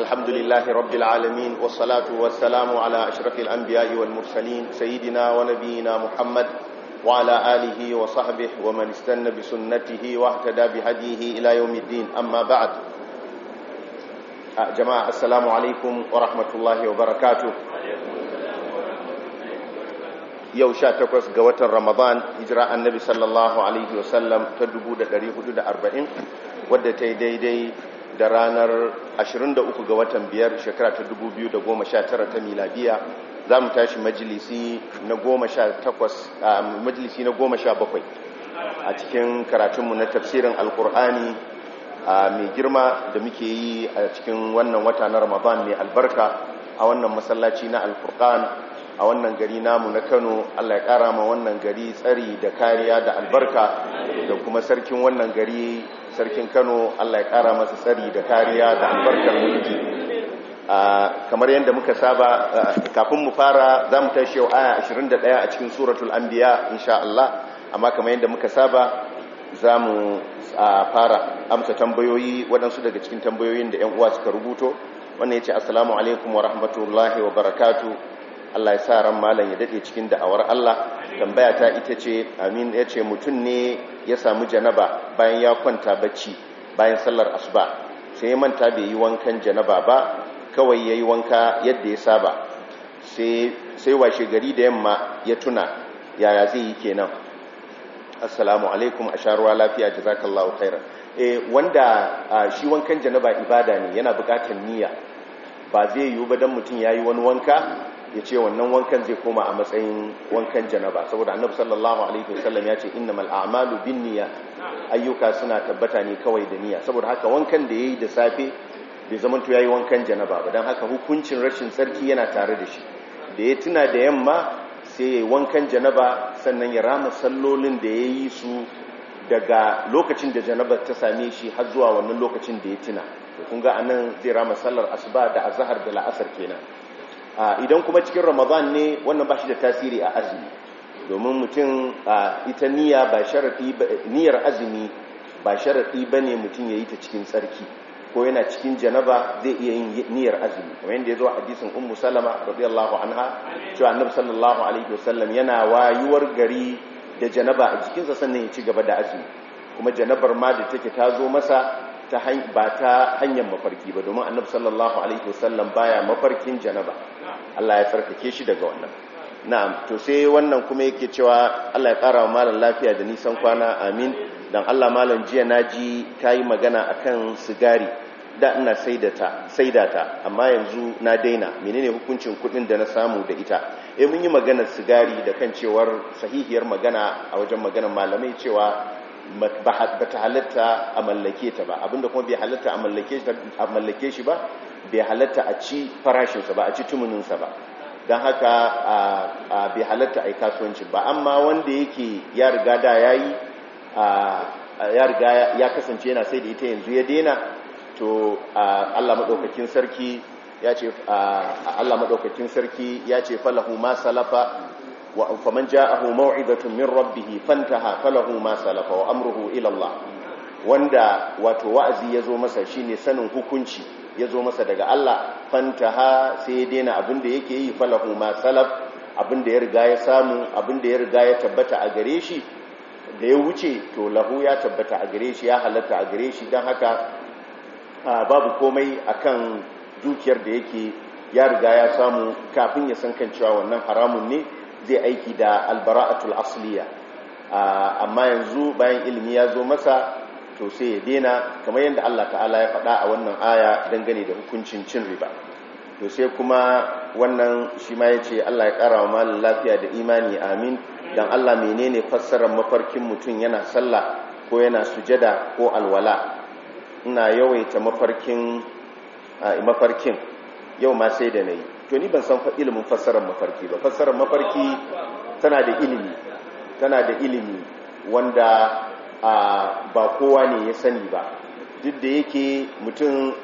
الحمد لله رب العالمين والصلاة والسلام على أشرف الأنبياء والمرسلين سيدنا ونبينا محمد وعلى آله وصحبه ومن استنى بسنته واهتدى بهديه إلى يوم الدين أما بعد جماعة السلام عليكم ورحمة الله وبركاته yau sha takwas ga watan ramadan hijira annabi sallallahu alaihi wasallam ta 440 wadda ta yi daidai da ranar 23 ga watan biyar shekara ta 2019 ta miladiya za mu tashi majalisi na 17 majalisi na 17 a cikin karatunmu na tafsirin alkur'ani mai girma da muke yi a cikin wannan wata na ramadan mai albarka a wannan masallaci na alkur'an a wannan gari namu na kano allah ya kara ma wannan gari tsari da kariya da albarka da kuma sarkin wannan gari sarkin kano allah ya kara masa tsari da kariya da albarkar mulki kamar yadda muka saba kafin mu fara za mu tashi yau aya 21 a cikin suratul anbiya insha allah amma kamar yadda muka saba za mu fara amsa tambayoyi waɗansu daga cikin tambayoyin da 'yan uwa suka rubuto wannan ya ce assalamu alaikum wa rahmatullahi wa barakatu Allah ya sa ran malam ya dade cikin da'awar Allah tambaya ta ita ce amin ya ce mutum ne ya samu janaba bayan ya kwanta bacci bayan sallar asuba sai ya manta bai yi wankan janaba ba kawai ya yi wanka yadda ya saba sai washe gari da yamma ya tuna yaya zai yi kenan assalamu alaikum a sharuwa lafiya jazakallahu khairan eh wanda shi wankan janaba ibada ne yana bukatar niyya ba zai yiwu ba dan mutum yayi wani wanka ya ce wannan wankan zai koma a matsayin wankan janaba saboda annabi sallallahu alaihi wasallam ya ce innamal a'malu binniyat ayyuka suna tabbata ne kawai da niyya saboda haka wankan da yayi da safe bai zaman to yayi wankan janaba ba dan haka hukuncin rashin tsarki yana tare da shi da ya tuna da yamma sai yayi wankan janaba sannan ya rama sallolin da yayi su daga lokacin da janabar ta same shi har zuwa wannan lokacin da ya tuna to kun ga anan zai rama sallar asuba da azhar da la'asar kenan idan kuma cikin ramadan ne wannan ba shi da tasiri a azumi domin mutum ita niyya ba sharaɗi niyyar azumi ba sharaɗi ba ne mutum ya yi ta cikin tsarki ko yana cikin janaba zai iya yin niyyar azumi kamar yadda ya zo a hadisin ummu salama radiyallahu anha cewa annabi sallallahu alaihi wasallam yana wayuwar gari da janaba a jikinsa sannan ya ci gaba da azumi kuma janabar ma da take ta zo masa ba ta hanyar mafarki ba domin annabi sallallahu alaihi wasallam baya mafarkin janaba Allah ya tsarkake shi daga wannan na'am to sai wannan kuma yake cewa Allah ya kara wa malam lafiya da nisan kwana amin dan Allah malam jiya naji kai magana akan sigari da ina saidata saidata amma yanzu na daina menene hukuncin kudin da na samu da ita eh mun yi maganar sigari da kan cewar sahihiyar magana a wajen maganar malamai cewa ba ta halatta a mallake ta ba abinda kuma bai halatta a mallake shi ba bai halatta a ci farashinsa ba a ci tumuninsa ba don haka bai halatta a yi kasuwanci ba amma wanda yake ya riga da ya yi ya riga ya kasance yana sai da ita yanzu ya dena to allah maɗaukakin sarki ya ce allah maɗaukakin sarki ya ce falahu ma salafa فمن جاءه موعظة من ربه فانتهى فله ما سلف وأمره إلى الله wanda wato wa'azi yazo masa shine sanin hukunci yazo masa daga Allah fantaha sai ya daina abin da yake yi falahu ma salaf abin da ya riga ya samu abin da ya riga ya tabbata a gare shi da ya wuce to lahu ya tabbata a gare shi ya halatta a gare shi don haka babu komai akan dukiyar da yake ya riga ya samu kafin ya san kan cewa wannan haramun ne zai aiki da albara'atul asliya amma yanzu bayan ilimi ya zo masa to sai ya dena kamar yadda Allah ta'ala ya faɗa a wannan aya dangane da hukuncin cin riba to sai kuma wannan shi ma yace Allah ya ƙara wa malin lafiya da imani amin dan Allah menene fassarar mafarkin mutum yana sallah ko yana sujada ko alwala ina yawaita mafarkin mafarkin yau ma sai da nayi to ni ban san ilimin fassarar mafarki ba fassarar mafarki tana da ilimi tana da ilimi wanda ba kowa ne ya sani ba duk da yake mutum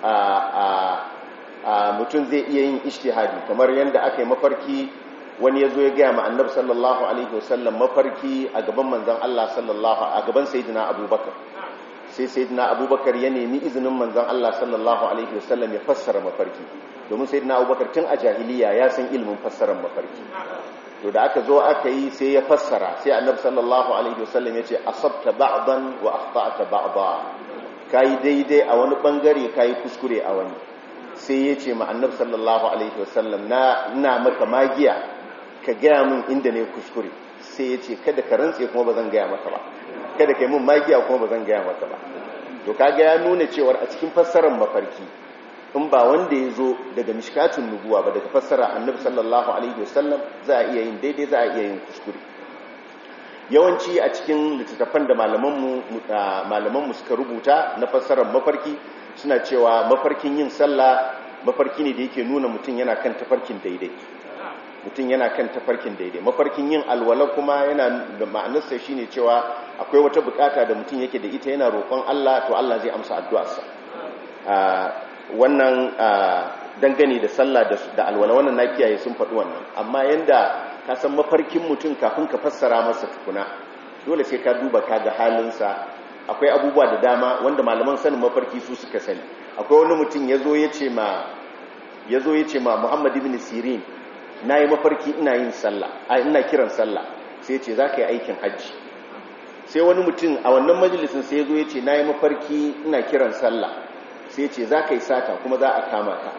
mutum zai iya yin ishtihadi kamar yadda aka yi mafarki wani ya zo ya gaya ma annabi sallallahu alaihi wasallam mafarki a gaban manzan Allah sallallahu a gaban sayyidina abubakar sai sayyidina abubakar ya nemi izinin manzon Allah sallallahu alaihi wasallam ya fassara mafarki domin sayyidina abubakar tun a jahiliya ya san ilimin fassarar mafarki to da aka zo aka yi sai ya fassara sai annabi sallallahu alaihi wasallam ya ce asabta ba'dan wa akhta'ta ba'da kai daidai a wani bangare kai kuskure a wani sai ya ce ma annabi sallallahu alaihi wasallam na ina maka magiya ka gaya min inda ne kuskure sai ya ce kada ka rantse kuma ba zan gaya maka ba kada ka yi min magiya kuma ba zan gaya maka ba to kaga ya nuna cewar a cikin fassarar mafarki in ba wanda ya zo daga mishkatun nubuwa ba daga fassara annabi sallallahu alaihi wasallam za a iya yin daidai za a iya yin kuskure yawanci a cikin littattafan da malamanmu suka rubuta na fassarar mafarki suna cewa mafarkin yin sallah mafarki ne da yake nuna mutum yana kan tafarkin daidai mutum yana kan tafarkin daidai mafarkin yin alwala kuma yana da ma'anarsa shine cewa akwai wata bukata da mutum yake da ita yana roƙon Allah to Allah zai amsa addu'arsa wannan dangane da sallah da alwala wannan na kiyaye sun faɗi wannan amma yanda ka san mafarkin mutum kafin ka fassara masa tukuna dole sai ka duba ka ga halinsa akwai abubuwa da dama wanda malaman sanin mafarki su suka sani akwai wani mutum ya zo ya ce ma ya zo ya ce ma muhammad ibn sirin na yi mafarki ina yin sallah a ina kiran sallah sai ya ce za ka yi aikin hajji sai wani mutum a wannan majalisin sai ya zo ya ce na yi mafarki ina kiran sallah sai ya ce za ka yi sata kuma za a kama ka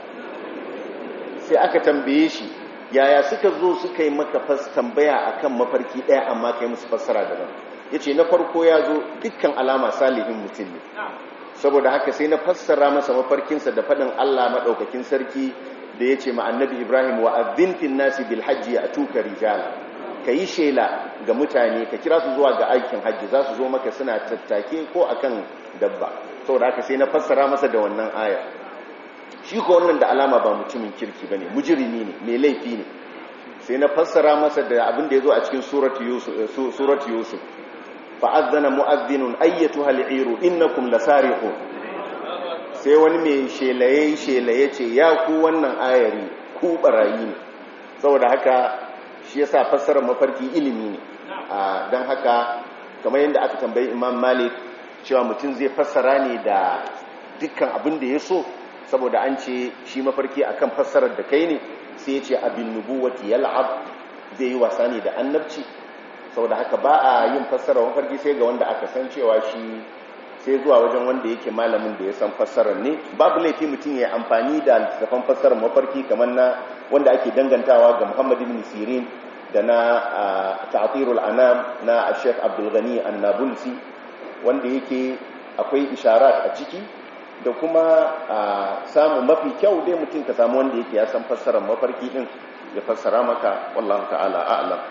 sai aka tambaye shi yaya suka zo suka yi maka tambaya akan mafarki ɗaya amma ka yi musu fassara daban ya ce na farko ya zo dukkan alama salihin mutum ne saboda haka sai na fassara masa mafarkinsa da faɗin Allah maɗaukakin sarki da ya ce annabi Ibrahim wa azintin nasi bil hajji a tuka rijala ka yi shela ga mutane ka kira su zuwa ga aikin hajji za su zo maka suna tattake ko akan dabba saboda haka sai na fassara masa da wannan aya shi ko wannan da alama ba mutumin kirki bane mujrimi ne mai laifi ne sai na fassara masa da abin da ya zo a cikin surat yusuf fa'azzana mu'azzinun ayyatu hal'iru innakum lasariqun sai wani mai shelaye shelaye ce ya ku wannan ayari ku barayi ne saboda haka shi yasa fassarar mafarki ilimi ne don haka kamar yadda aka tambayi imam malik cewa mutum zai fassara ne da dukkan abin da ya so saboda an ce shi mafarki akan fassarar da kai ne sai ya ce abin nubuwati yal'ab zai yi wasa ne da annabci saboda haka ba a yin fassarar mafarki sai ga wanda aka san cewa shi sai zuwa wajen wanda yake malamin da ya san fassarar ne babu laifi mutum ya amfani da littattafan fassarar mafarki kamar na wanda ake dangantawa ga Muhammad ibn Sirin da na Ta'thirul Anam na Sheikh Abdul Ghani An-Nabulsi wanda yake akwai isharat a ciki da kuma samu mafi kyau dai mutum ka samu wanda yake ya san fassarar mafarki din ya fassara maka wallahu ta'ala a'lam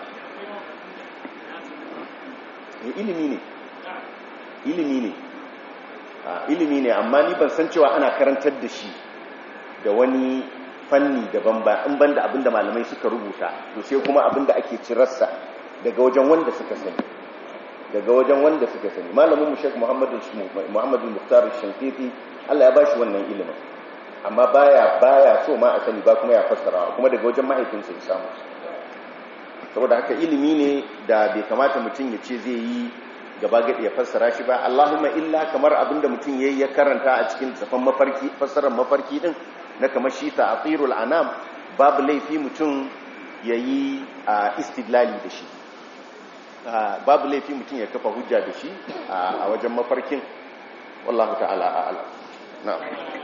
ilimi ne ilimi ne ilimi ne amma ni ban san cewa ana karantar da shi da wani fanni daban ba in ban da abinda malamai suka rubuta to sai kuma abinda ake cirarsa daga wajen wanda suka sani daga wajen wanda suka sani malamin mu Sheikh Muhammad Muhammad Muhtar Shankiti Allah ya bashi wannan ilimin amma baya baya so ma a sani ba kuma ya fassara kuma daga wajen mahaifinsa ya samu saboda haka ilimi ne da bai kamata mutum ya ce zai yi gaba gaɗi ya fassara shi ba Allahumma illa kamar abinda mutum yayi ya karanta a cikin tsafan mafarki fassarar mafarki din na kamar shi ta'thirul anam babu laifi mutum yayi istidlali da shi babu laifi mutum ya kafa hujja da shi a wajen mafarkin wallahu ta'ala a'lam na'am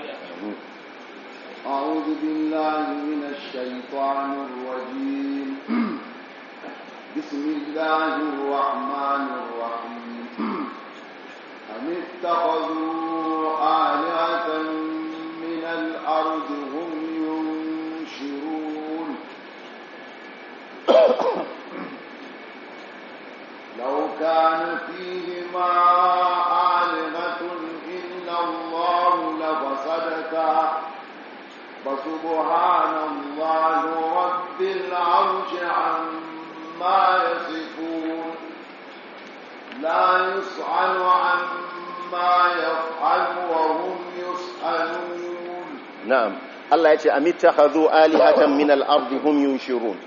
أعوذ بالله من الشيطان الرجيم بسم الله الرحمن الرحيم أم اتخذوا آلهة من الأرض هم ينشرون لو كان فيهما آلهة إلا الله لفسدتا فسبحان الله رب العرش عما يصفون لا يسأل عما يفعل وهم يسألون نعم الله يتي أم اتخذوا آلهة من الأرض هم ينشرون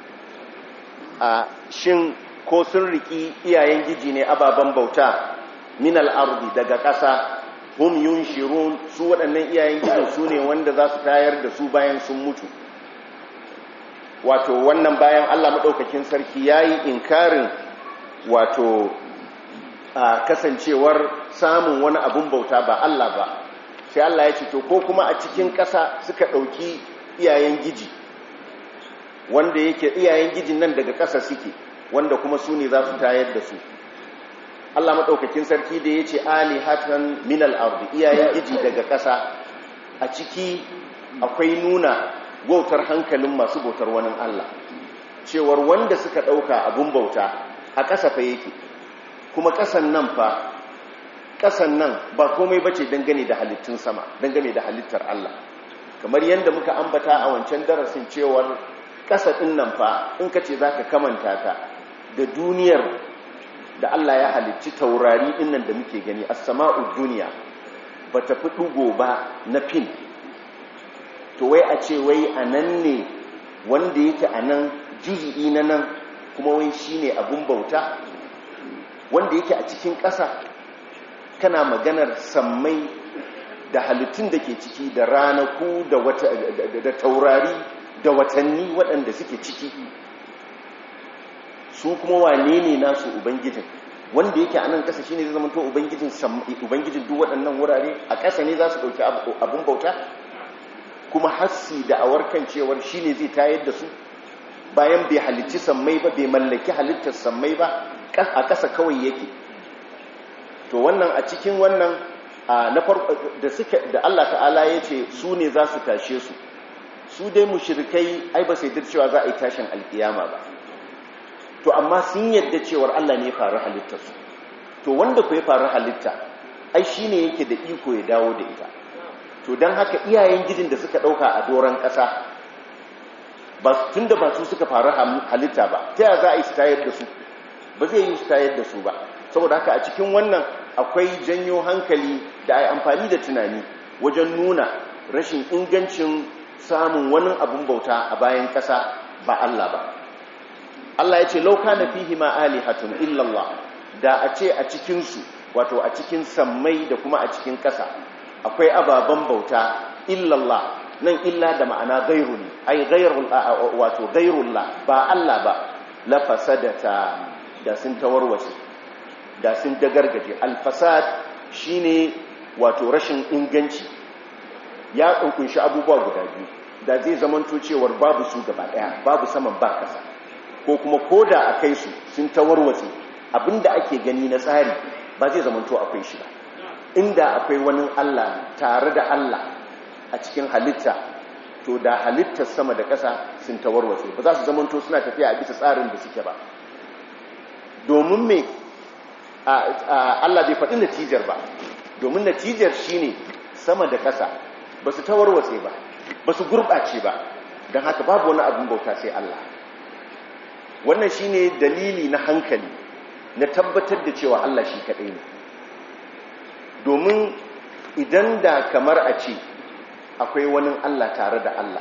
shin ko sun riki iyayen giji ne ababen bauta min al-ardi daga ƙasa hum yunshirun su waɗannan iyayen gijin su ne wanda za su tayar da su bayan sun mutu wato wannan bayan Allah maɗaukakin sarki ya yi inkarin wato a kasancewar samun wani abun bauta ba Allah ba sai Allah ya ce to ko kuma a cikin ƙasa suka ɗauki iyayen giji wanda yake iyayen gijin nan daga ƙasa suke wanda kuma su ne za su tayar da su Allah maɗaukakin sarki da ya ce ali hatan minal ardi iyayen giji daga ƙasa a ciki akwai nuna wautar hankalin masu bautar wani Allah cewar wanda suka ɗauka abun bauta a ƙasa fa yake kuma ƙasan nan fa ƙasan nan ba komai bace dangane da halittun sama dangane da halittar Allah kamar yadda muka ambata a wancan darasin cewar ƙasa ɗin nan fa in ka ce za ka kamanta ta da duniyar da Allah ya halicci taurari ɗin nan da muke gani a sama'ud duniya ba ta fi ɗugo ba na fin to wai a ce wai a nan ne wanda yake a nan juzi'i na nan kuma wai shi ne abin bauta wanda yake a cikin ƙasa kana maganar sammai da halittun da ke ciki da ranaku da, da taurari da watanni waɗanda suke ciki su kuma wane ne nasu ubangijin wanda yake a nan ƙasa shi ne zai zama to ubangijin duk waɗannan wurare a ƙasa ne za su ɗauki abin bauta kuma hassi da awarkan cewar shi ne zai tayar da su bayan bai halicci sammai ba bai mallaki halittar sammai ba a ƙasa kawai yake to wannan a cikin wannan na farko da suka da Allah ta'ala ya ce su ne za su tashe su su dai mushrikai ai ba sai da cewa za a yi tashin alkiyama ba to amma sun yadda cewar Allah ne ya faru halittar su to wanda ku ya faru halitta ai shine yake da iko ya dawo da ita to don haka iyayen gijin da suka ɗauka a doron ƙasa ba tun da ba su suka faru halitta ba ta yaya za a yi su tayar da su ba zai yi su tayar da su ba saboda haka a cikin wannan akwai janyo hankali da a yi amfani da tunani wajen nuna rashin ingancin samun wani abun bauta a bayan ƙasa ba Allah ba Allah ya ce lauka na fihi ma alihatun illallah da a ce a cikinsu wato a cikin sammai da kuma a cikin ƙasa akwai ababen bauta illallah nan illa da ma'ana gairu ne ai gairul wato gairullah ba Allah ba la fasadata da sun tawarwace da sun dagargaje alfasad shine wato rashin inganci ya kunkunshi abubuwa guda biyu da zai zamanto cewar babu su gaba daya babu saman ba kasa ko kuma koda akai su sun tawarwace abinda ake gani na tsari ba zai zamanto akwai shi ba inda akwai wani Allah tare da Allah a cikin halitta to da halittar sama da ƙasa sun tawarwace ba za su zamanto suna tafiya a bisa tsarin da suke ba domin me Allah bai faɗi natijar ba domin natijar shine sama da ƙasa ba su tawarwace ba ba su gurɓace ba don haka babu wani abin bauta sai Allah wannan shine dalili na hankali na tabbatar da cewa Allah shi kaɗai ne domin idan da kamar a ce akwai wani Allah tare da Allah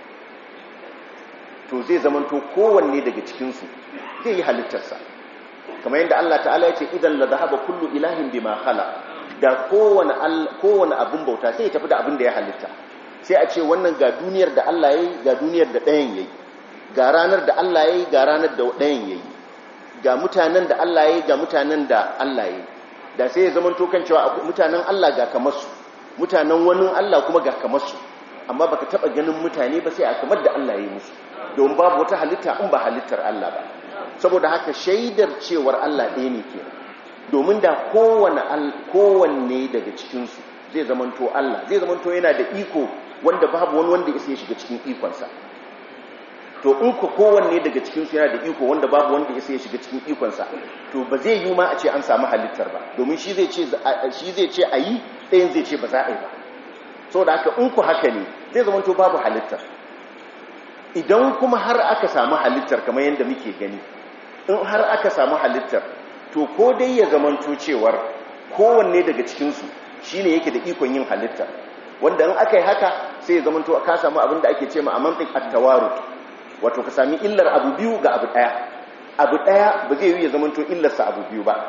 to zai zamanto kowanne daga cikinsu zai yi halittarsa kamar yadda Allah ta'ala ya ce idan la zahaba kullu ilahin bima khala da kowane kowane abin bauta sai ya tafi da abin da ya halitta sai a ce wannan ga duniyar da Allah yayi ga duniyar da ɗayan yayi ga ranar da Allah yayi ga ranar da ɗayan yayi ga mutanen da Allah yayi ga mutanen da Allah yayi da sai ya zama tokan cewa mutanen Allah ga kamar su mutanen wani Allah kuma ga kamar su amma baka taba ganin mutane ba sai a kamar da Allah ya yi musu don babu wata halitta in ba halittar Allah ba saboda haka shaidar cewar Allah ɗaya ne ke domin da kowanne daga cikinsu zai zamanto Allah zai zamanto yana da iko wanda babu wani wanda ya shiga cikin ikonsa to in ku kowanne daga cikinsu yana da iko wanda babu wanda ya shiga cikin ikonsa to ba zai yi ma a ce an samu halittar ba domin shi zai ce a yi ɗayan zai ce ba za a yi ba so da haka in ku haka ne zai zamanto babu halittar idan kuma har aka samu halittar kamar yadda muke gani in har aka samu halittar to ko dai ya zamanto cewar kowanne daga cikinsu shi ne yake da ikon yin halittar wanda in aka yi haka sai ya zamanto ka samu abin da ake ce ma a mantik attawaru wato ka sami illar abu biyu ga abu ɗaya abu ɗaya ba zai yi ya zamanto illarsa abu biyu ba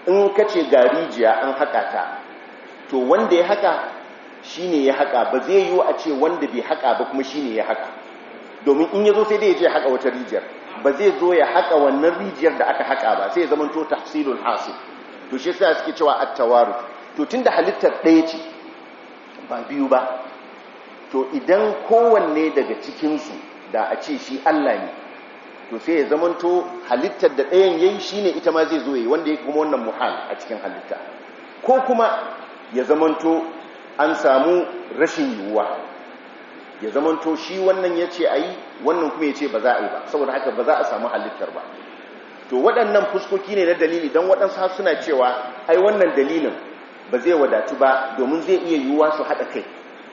in ka ce ga rijiya an haƙa ta to wanda ya haƙa shi ne ya haƙa ba zai yiwu a ce wanda bai haƙa ba kuma shi ne ya haƙa domin in ya zo sai dai ya je haƙa wata rijiyar ba zai zo ya haƙa wannan rijiyar da aka haƙa ba sai ya zama to tahsilul hasil to shi yasa suke cewa at-tawaru to tunda halittar ɗaya ce ba biyu ba to idan kowanne daga cikin su da a ce shi Allah ne to sai ya zama to halittar da ɗayan yayi shine ita ma zai zo yi wanda yake kuma wannan muhal a cikin halitta ko kuma ya zama to an samu rashin yiwuwa ya zamanto shi wannan ya ce a yi wannan kuma ya ce ba za a yi ba saboda haka ba za a samu halittar ba to waɗannan fuskoki ne na dalili don waɗansu suna cewa ai wannan dalilin ba zai wadatu ba domin zai iya yiwuwa su haɗa kai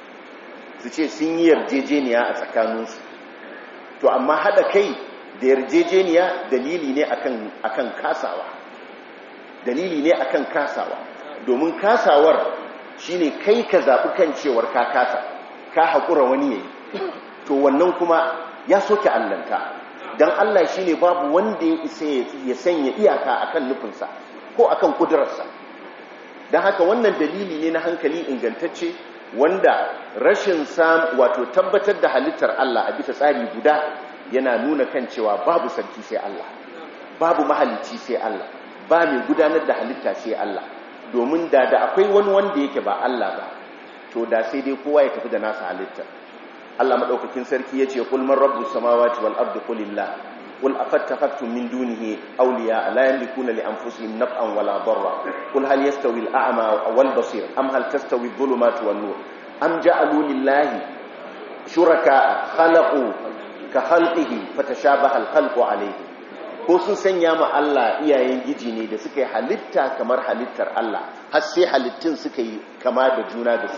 su ce sun yi yarjejeniya a tsakaninsu to amma haɗa kai da yarjejeniya dalili ne akan kasawa dalili ne akan kasawa domin kasawar shine kai ka zaɓi kan cewar ka kasa ka haƙura wani yayi to wannan kuma ya soke allanta don Allah shi ne babu wanda ya isa ya sanya iyaka akan nufinsa ko akan kudurarsa don haka wannan dalili ne na hankali ingantacce wanda rashin sam wato tabbatar da halittar Allah a bisa tsari guda yana nuna kan cewa babu sarki sai Allah babu mahalicci sai Allah ba mai gudanar da halitta sai Allah domin da da akwai wani wanda yake ba Allah ba to da sai dai kowa ya tafi da nasa halitta Allah madaukakin sarki yace kul man rabbus samawati wal ardi qulillah qul afattakhtum min dunihi awliya la yamlikuna li anfusihim naf'an wala darra qul hal yastawi al a'ma wal basir am hal tastawi adh-dhulumatu wan nur am ja'alu lillahi shuraka khalaqu ka khalqihi fatashabaha al khalqu alayhi ko sun sanya ma Allah iyayen giji ne da suka yi halitta kamar halittar Allah har sai halittun suka yi kama da juna da su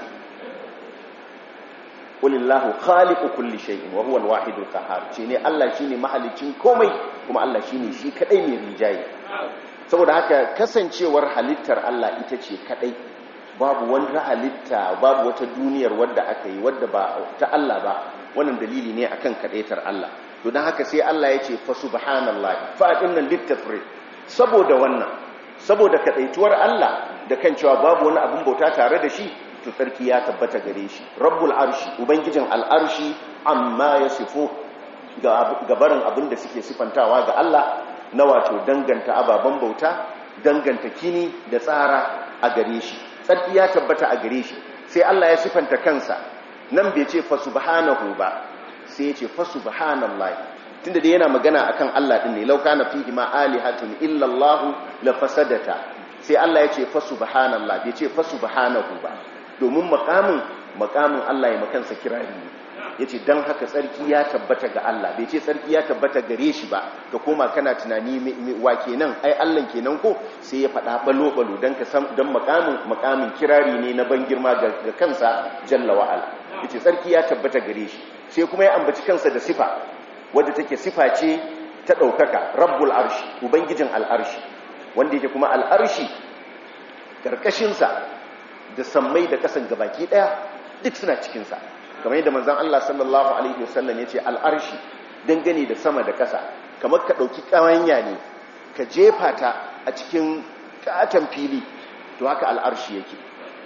qulillahu khaliqu kulli shay'in wa huwa al-wahidul qahhar ce ne Allah shine mahalicin komai kuma Allah shine shi kadai mai rijayi saboda haka kasancewar halittar Allah ita ce kadai babu wani halitta babu wata duniyar wadda aka yi wadda ba ta Allah ba wannan dalili ne akan kadaitar Allah to dan haka sai Allah ya ce fa subhanallahi fa dinnan littafri saboda wannan saboda kadaituwar Allah da kan cewa babu wani abin bauta tare da shi to sarki ya tabbata gare shi rabbul arshi ubangijin al'arshi amma ya sifo ga barin abin da suke sifantawa ga Allah na wato danganta ababen bauta danganta kini da tsara a gare shi sarki ya tabbata a gare shi sai Allah ya sifanta kansa nan bai ce fa subhanahu ba sai ya ce fa subhanallahi tunda dai yana magana akan Allah din ne law kana fihi ma alihatun illa Allah la fasadata sai Allah ya ce fa subhanallah bai ce fa subhanahu ba domin makamin makamin Allah ya makansa kirari ne yace dan haka tsarki ya tabbata ga Allah bai ce tsarki ya tabbata gare shi ba ka koma kana tunani wa kenan ai Allah kenan ko sai ya faɗa balo balo dan ka san dan makamin makamin kirari ne na ban girma ga kansa jalla wa ala yace tsarki ya tabbata gare shi sai kuma ya ambaci kansa da sifa wadda take sifa ce ta daukaka rabbul arshi ubangijin al'arshi wanda yake kuma al'arshi karkashin sa da sammai da kasan gabaki daya duk suna cikinsa kamar yadda manzan Allah sallallahu Alaihi wasallam ya ce al'arshi dangane da sama da kasa kamar ka ɗauki ƙawanya ne ka jefa ta a cikin ƙaton fili to haka al'arshi yake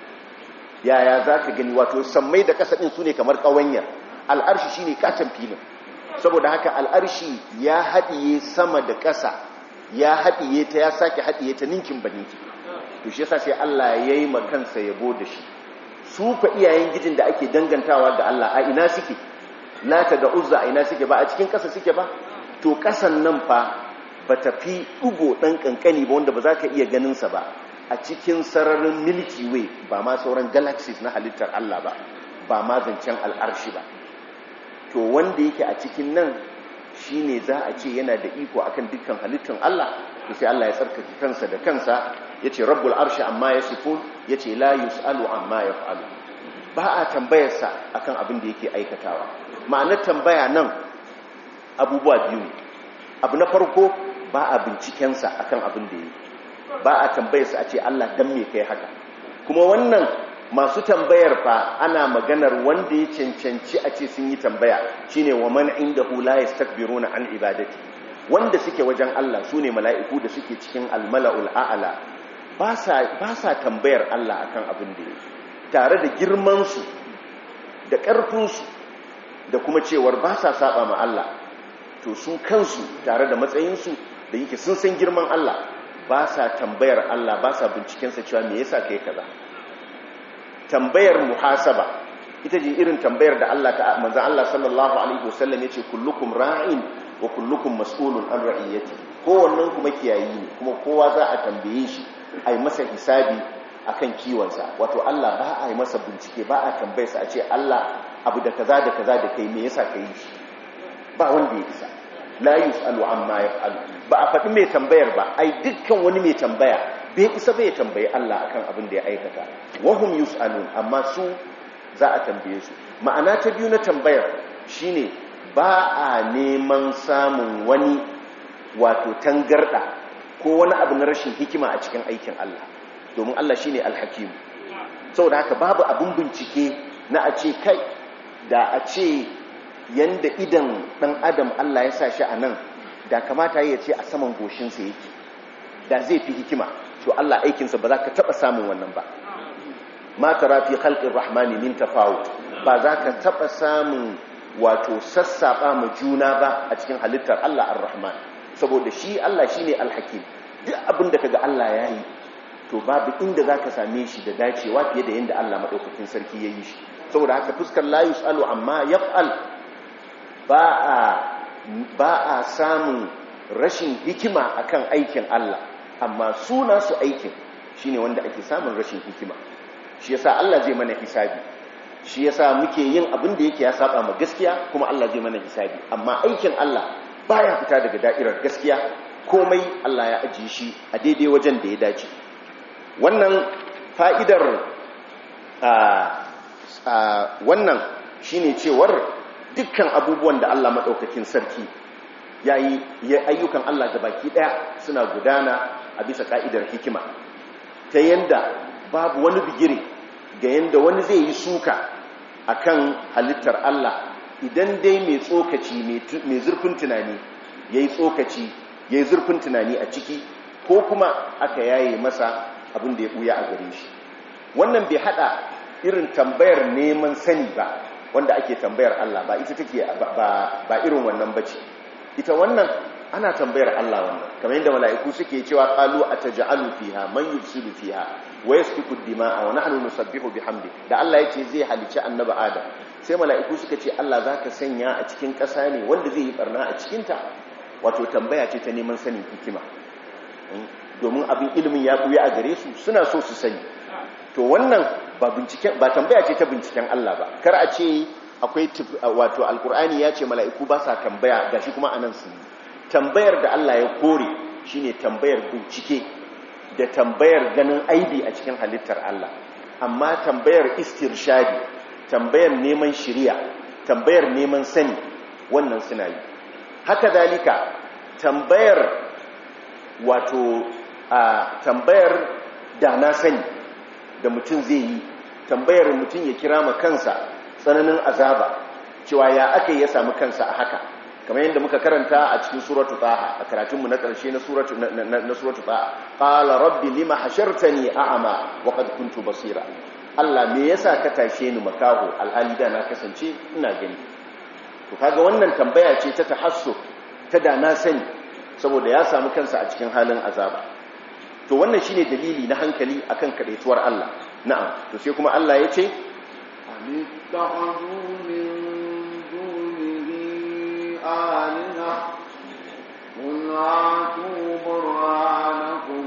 yaya za ka gani wato sammai da kasa ɗin su ne kamar ƙawanyar al'arshi shi ne ƙaton filin saboda haka al'arshi ya haɗiye sama da ƙasa ya haɗiye ta ya sake haɗiye ta ninkin ba ninkin to shi yasa sai Allah ya yi makansa yabo da shi su fa iyayen gijin da ake dangantawa ga Allah a ina suke lata da uzza a ina suke ba a cikin ƙasa suke ba to ƙasan nan fa ba ta fi ɗugo ɗan ƙanƙani ba wanda ba za ka iya ganinsa ba a cikin sararin milky way ba ma sauran galaxies na halittar Allah ba ba ma zancen al'arshi ba to wanda yake a cikin nan shine za a ce yana da iko akan dukkan halittar Allah to sai Allah ya tsarkake kansa da kansa yace rabbul arshi amma yasifun yace la yusalu amma yaf'alu ba a tambayarsa akan abin da yake aikatawa ma'anar tambaya nan abubuwa biyu ne abu na farko ba a bincikensa akan abin da yake ba a tambayarsa a ce Allah dan me kai haka kuma wannan masu tambayar fa ana maganar wanda ya cancanci a ce sun yi tambaya shine wa man indahu la yastakbiruna an ibadati wanda suke wajen Allah sune mala'iku da suke cikin almala'ul a'la ba sa tambayar Allah akan abin da yake tare da girmansu da ƙarfinsu da kuma cewar ba sa saba ma Allah to su kansu tare da matsayinsu da yake sun san girman Allah ba sa tambayar Allah ba sa bincikensa cewa me yasa kai kaza tambayar muhasaba ita ce irin tambayar da Allah ta manzon Allah sallallahu alaihi wasallam yace kullukum ra'in wa kullukum mas'ulun an ra'iyati kowannen kuma kiyayi ne kuma kowa za a tambaye shi ai masa hisabi akan kiwonsa wato Allah ba a yi masa bincike ba a tambayarsa a ce Allah abu da kaza da kaza da kai me yasa kai shi ba wanda ya isa la yus'alu amma yaf'alu ba a faɗi mai tambayar ba ai dukkan wani mai tambaya bai isa bai tambayi Allah akan abin da ya aikata wahum yus'alun amma su za a tambaye su ma'ana ta biyu na tambayar shine ba a neman samun wani wato tangarda ko wani abu na rashin hikima a cikin aikin Allah domin Allah shine alhakim saboda haka babu abin bincike na a ce kai da a ce yanda idan dan adam Allah ya sa shi a nan da kamata ya ce a saman goshinsa yake da zai fi hikima to Allah aikinsa ba za ka taɓa samun wannan ba ma tara fi khalqir rahmani min tafawut ba za ka taɓa samun wato sassaɓa ma juna ba a cikin halittar Allah ar-rahman saboda shi Allah shine al-hakim duk abin da kaga Allah ya yi to babu inda za ka same shi da dacewa fiye da yadda Allah maɗaukakin sarki ya yi shi saboda haka fuskar la yus'alu amma yaf'al ba a samun rashin hikima akan aikin Allah amma suna su aikin shine wanda ake samun rashin hikima shi yasa Allah zai mana hisabi shi yasa muke yin abin da yake ya saba ma gaskiya kuma Allah zai mana hisabi amma aikin Allah baya fita daga da'irar gaskiya komai Allah ya ajiye shi a daidai wajen da ya dace wannan fa'idar wannan shine cewar dukkan abubuwan da Allah maɗaukakin sarki ya yi ayyukan Allah baki ɗaya suna gudana a bisa ƙa'idar hikima ta yanda babu wani bigire ga yanda wani zai yi suka a kan halittar Allah idan dai mai tsokaci mai zurfin tunani ya yi tsokaci ya yi zurfin tunani a ciki ko kuma aka yaye masa abin da ya ɓuya a gare shi wannan bai haɗa irin tambayar neman sani ba wanda ake tambayar Allah ba ita take ba irin wannan bace ita wannan ana tambayar Allah wannan kamar yadda mala'iku suke cewa qalu ataj'alu fiha man yufsidu fiha wa yasfiku ad-dima'a wa nahnu nusabbihu bihamdi da Allah yace zai halici annabi Adam sai mala'iku suka ce Allah zaka sanya a cikin ƙasa ne wanda zai yi barna a cikin ta wato tambaya ce ta neman sanin hikima domin abin ilimin ya buya a gare su suna so su sani to wannan ba binciken ba tambaya ce ta binciken Allah ba kar a ce akwai wato alkur'ani ya ce mala'iku ba sa tambaya gashi kuma anan su tambayar da Allah ya kore shine tambayar bincike da tambayar ganin aibi a cikin halittar Allah amma tambayar istirshadi tambayar neman shiriya tambayar neman sani wannan suna yi haka dalika tambayar wato a tambayar da na sani da mutum zai yi tambayar mutum ya kira ma kansa tsananin azaba cewa ya aka ya samu kansa a haka kamar yadda muka karanta a cikin suratu taha a karatunmu na ƙarshe na suratu na suratu taha qala rabbi lima hashartani a'ama wa qad kuntu basira Allah me yasa ka tashe ni makaho alhali da na kasance ina gani to kaga wannan tambaya ce ta tahassu ta da na sani saboda ya samu kansa a cikin halin azaba to wannan shine dalili na hankali akan kadaituwar Allah na'am to sai kuma Allah ya ce اتخذوا من دونه آلهة قل هاتوا برهانكم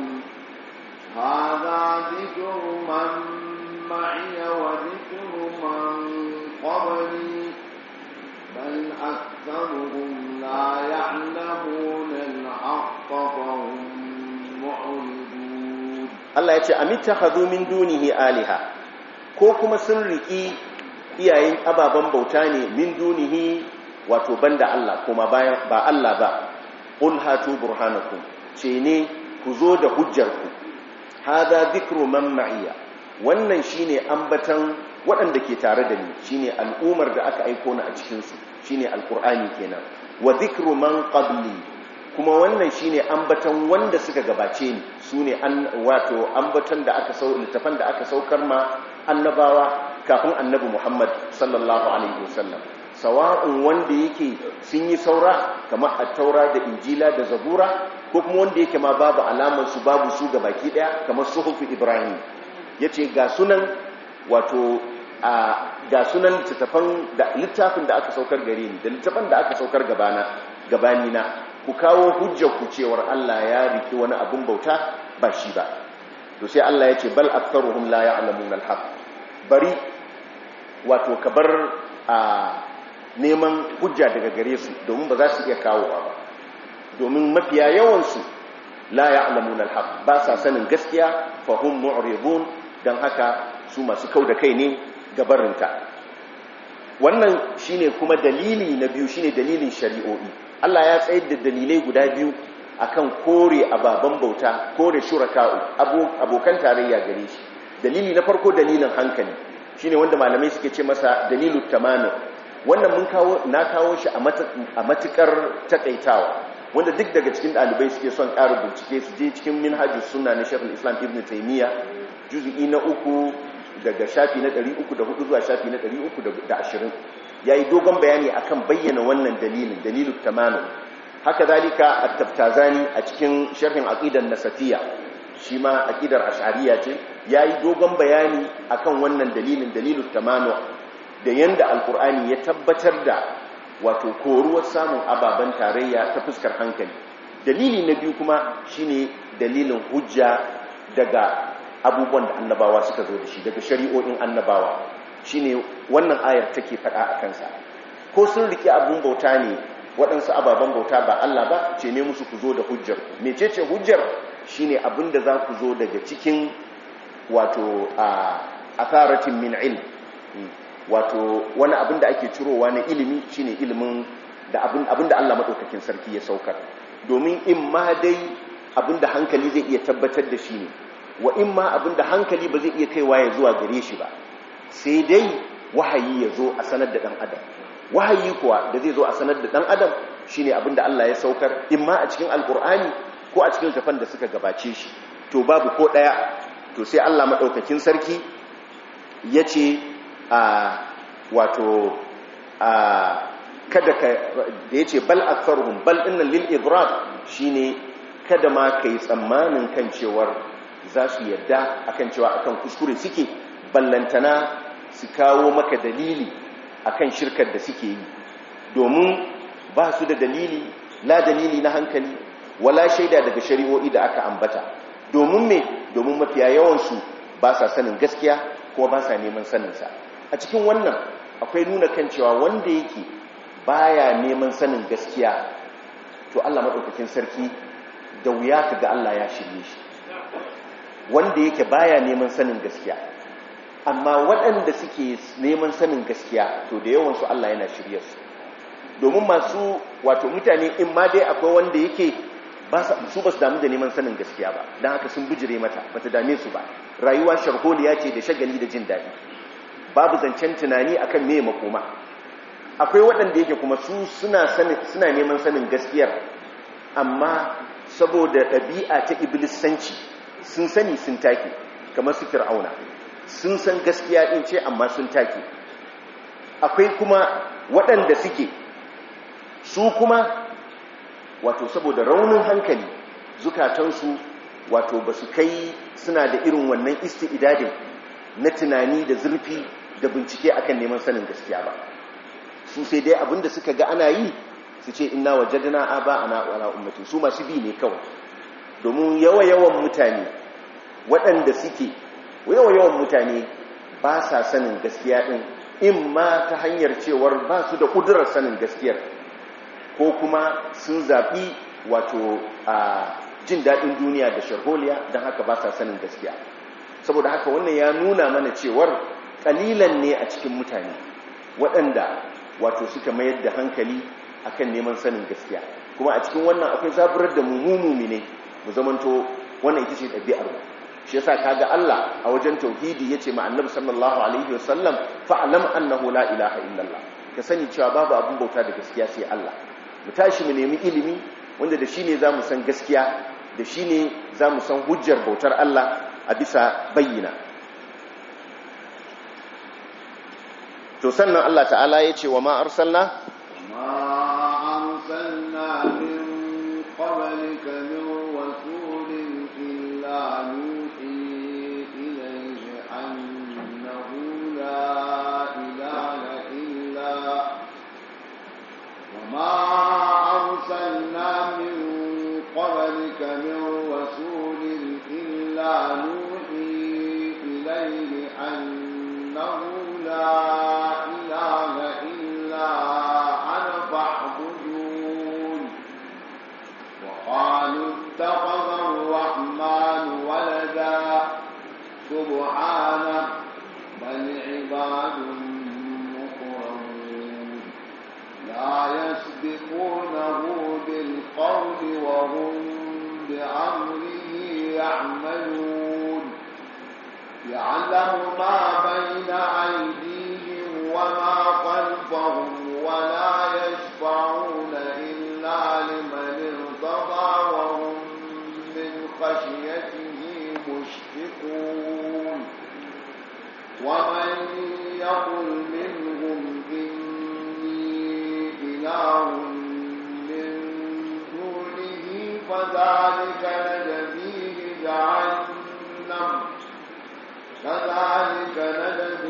هذا ذكر من معي وذكر من قبلي بل أكثرهم لا يعلمون الحق فهم معرضون Allah ya ce amittakhadhu min dunihi aliha ko kuma sun riki iyayen ababen bauta ne min dunihi wato banda Allah kuma bayan ba Allah ba qul hatu burhanakum ce ne ku zo da hujjarku hada dhikru man ma'iya wannan shine ambatan waɗanda ke tare da ni shine al'umar da aka aiko ni a cikin su shine alqur'ani kenan wa dhikru man qabli kuma wannan shine ambaton wanda suka gabace ni sune an wato ambaton da aka sau littafan da aka saukar ma annabawa kafin annabi Muhammad sallallahu alaihi wasallam sawa'un wanda yake sun yi saura kamar at-taura da injila da zabura ko kuma wanda yake ma babu alamar su babu su ga baki daya kamar suhufu ibrahim yace ga sunan wato a ga sunan littafan da littafin da aka saukar gare ni da littafan da aka saukar gabana gabani na ku kawo hujjar ku cewar Allah ya riki wani abun bauta ba shi ba to sai Allah ya ce bal aktharuhum la ya'lamuna al-haq bari wato kabar a neman hujja daga gare su domin ba za su iya kawowa ba domin mafiya yawansu la ya'lamun al-haq ba sa sanin gaskiya fa hum mu'ridun dan haka su masu kau da kai ne gabarinta wannan shine kuma dalili na biyu shine dalilin shari'o'i Allah ya tsayar da dalilai guda biyu akan kore ababan bauta kore shuraka'u abokan tarayya gare shi dalili na farko dalilin hankali shine wanda malamai suke ce masa dalilut tamanu wannan mun kawo na kawo shi a matukar takaitawa wanda duk daga cikin dalibai suke son ƙara bincike su je cikin minhajus sunna na Sheikhul Islam Ibn Taymiyyah juz'i na uku daga shafi na 304 zuwa shafi na 320 yayi dogon bayani akan bayyana wannan dalilin dalilut tamanu haka zalika at-taftazani a cikin sharhin aqidan nasatiyya shi ma aqidar ash'ariyya ce yayi dogon bayani akan wannan dalilin dalilut tamanu da yanda alkur'ani ya tabbatar da wato koruwar samun ababen tarayya ta fuskar hankali dalili na biyu kuma shine dalilin hujja daga abubuwan da annabawa suka zo da shi daga shari'o'in annabawa shine wannan ayar take faɗa a kansa ko sun rike abun bauta ne waɗansu ababen bauta ba Allah ba ce ne musu ku zo da hujjar mecece hujjar shine abin da za ku zo daga cikin wato a atharatin min ilm wato wani abin da ake cirowa na ilimi shine ilimin da abin da Allah madaukakin sarki ya saukar domin in ma dai abin da hankali zai iya tabbatar da shi ne wa in ma abin da hankali ba zai iya kaiwa ya zuwa gare shi ba sai dai wahayi ya zo a sanar da dan adam wahayi kuwa da zai zo a sanar da dan adam shine abin da Allah ya saukar in ma a cikin alkur'ani ko a cikin tafan da suka gabace shi to babu ko daya to sai Allah madaukakin sarki ya ce a wato a kada ka da ya ce bal aktharuhum bal innan lil idrab shine kada ma kai tsammanin kan cewar za su yarda akan cewa akan kuskure suke ballantana su kawo maka dalili akan shirkar da suke yi domin ba su da dalili la dalili na hankali wala shaida daga shari'o'i da aka ambata domin me domin mafiya yawansu ba sa sanin gaskiya kuma ba sa neman saninsa a cikin wannan akwai nuna kan cewa wanda yake baya neman sanin gaskiya to Allah madaukakin sarki da wuya ka ga Allah ya shirye shi wanda yake baya neman sanin gaskiya amma waɗanda suke neman sanin gaskiya to da yawansu Allah yana shirye su domin masu wato mutane in ma dai akwai wanda yake su ba su damu da neman sanin gaskiya ba don haka sun bijire mata ba ta dame su ba rayuwa sharholiya ce da shagali da jin daɗi babu zancen tunani akan me makoma akwai waɗanda yake kuma su suna neman sanin gaskiyar amma saboda ɗabi'a ta iblissanci sun sani sun take kamar su fir'auna sun san gaskiya ɗin ce amma sun take akwai kuma waɗanda suke su kuma wato saboda raunin hankali zukatansu wato ba su kai suna da irin wannan isti'idadin na tunani da zurfi da bincike akan neman sanin gaskiya ba su sai dai abinda suka ga ana yi su ce ina wajadana aba ana wala ummati su masu bi ne kawai domin yawa-yawan mutane waɗanda suke yawa-yawan mutane ba sa sanin gaskiya ɗin in ma ta hanyar cewar ba su da ƙudurar sanin gaskiyar ko kuma sun zaɓi wato a jin daɗin duniya da sharholiya don haka ba sa sanin gaskiya saboda haka wannan ya nuna mana cewar ƙalilan ne a cikin mutane waɗanda wato suka mayar da hankali akan neman sanin gaskiya kuma a cikin wannan akwai zaburar da mummumi ne mu zamanto wannan ita ce ɗabi'ar mu shi yasa kaga Allah a wajen tauhidi yace ma annabi sallallahu alaihi wasallam fa'lam annahu la ilaha illallah ka sani cewa babu abin bauta da gaskiya sai Allah mu tashi mu nemi ilimi wanda da shi ne za mu san gaskiya da shi ne za mu san hujjar bautar Allah a bisa bayyana to sannan Allah ta'ala ya ce wa ma arsalna ما أرسلنا من قبلك من رسول إلا نوحي إليه أنه لا إله إلا وما أرسلنا من قبلك من رسول إلا نوحي إليه أنه لا إله إلا أنا فاعبدون وقالوا اتخذ الرحمن ولدا سبحانه بل عباد مكرمون لا يسبقونه بالقول وهم بأمره يعملون يعلم ما بين أيديهم وما خلفهم ولا يشفعون إلا لمن ارتضى وهم من خشيته مشفقون ومن يقل منهم إني إله من دونه فذلك نجزيه جهنم كذلك نجزي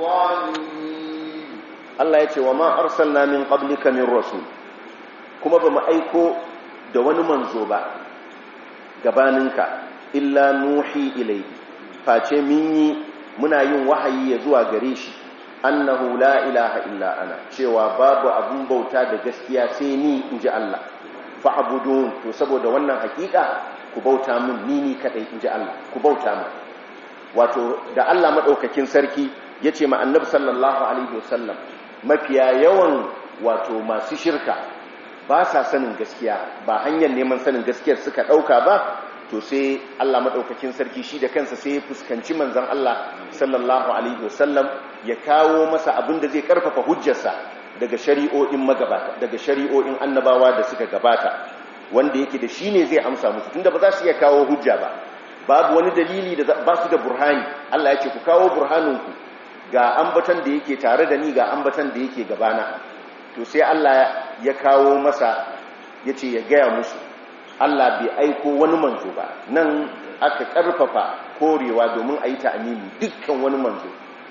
الظالمين Allah ya ce wa ma arsalna min qablika min rasul kuma ba mu aiko da wani manzo ba gabaninka illa nuhi ilayhi face min yi muna yin wahayi ya zuwa gare shi annahu la ilaha illa ana cewa babu abun bauta da gaskiya sai ni inji Allah fa'budun to saboda wannan hakika ku bauta min ni ni kadai inji Allah ku bauta min wato da Allah madaukakin sarki yace ma annabi sallallahu alaihi wasallam mafiya yawan wato masu shirka ba sa sanin gaskiya ba hanyar neman sanin gaskiyar suka ɗauka ba to sai Allah maɗaukakin sarki shi da kansa sai ya fuskanci manzan Allah sallallahu alaihi wasallam ya kawo masa abin da zai karfafa hujjarsa daga shari'o'in magabata daga shari'o'in annabawa da suka gabata wanda yake da shi ne zai amsa musu tunda ba za su iya kawo hujja ba babu wani dalili da ba su da burhani Allah ya ce ku kawo burhaninku ga ambatan da yake tare da ni ga ambatan da yake gabana to sai Allah ya kawo masa ya ce ya gaya musu Allah bai aiko wani manzo ba nan aka karfafa korewa domin a yi ta'amini dukkan wani manzo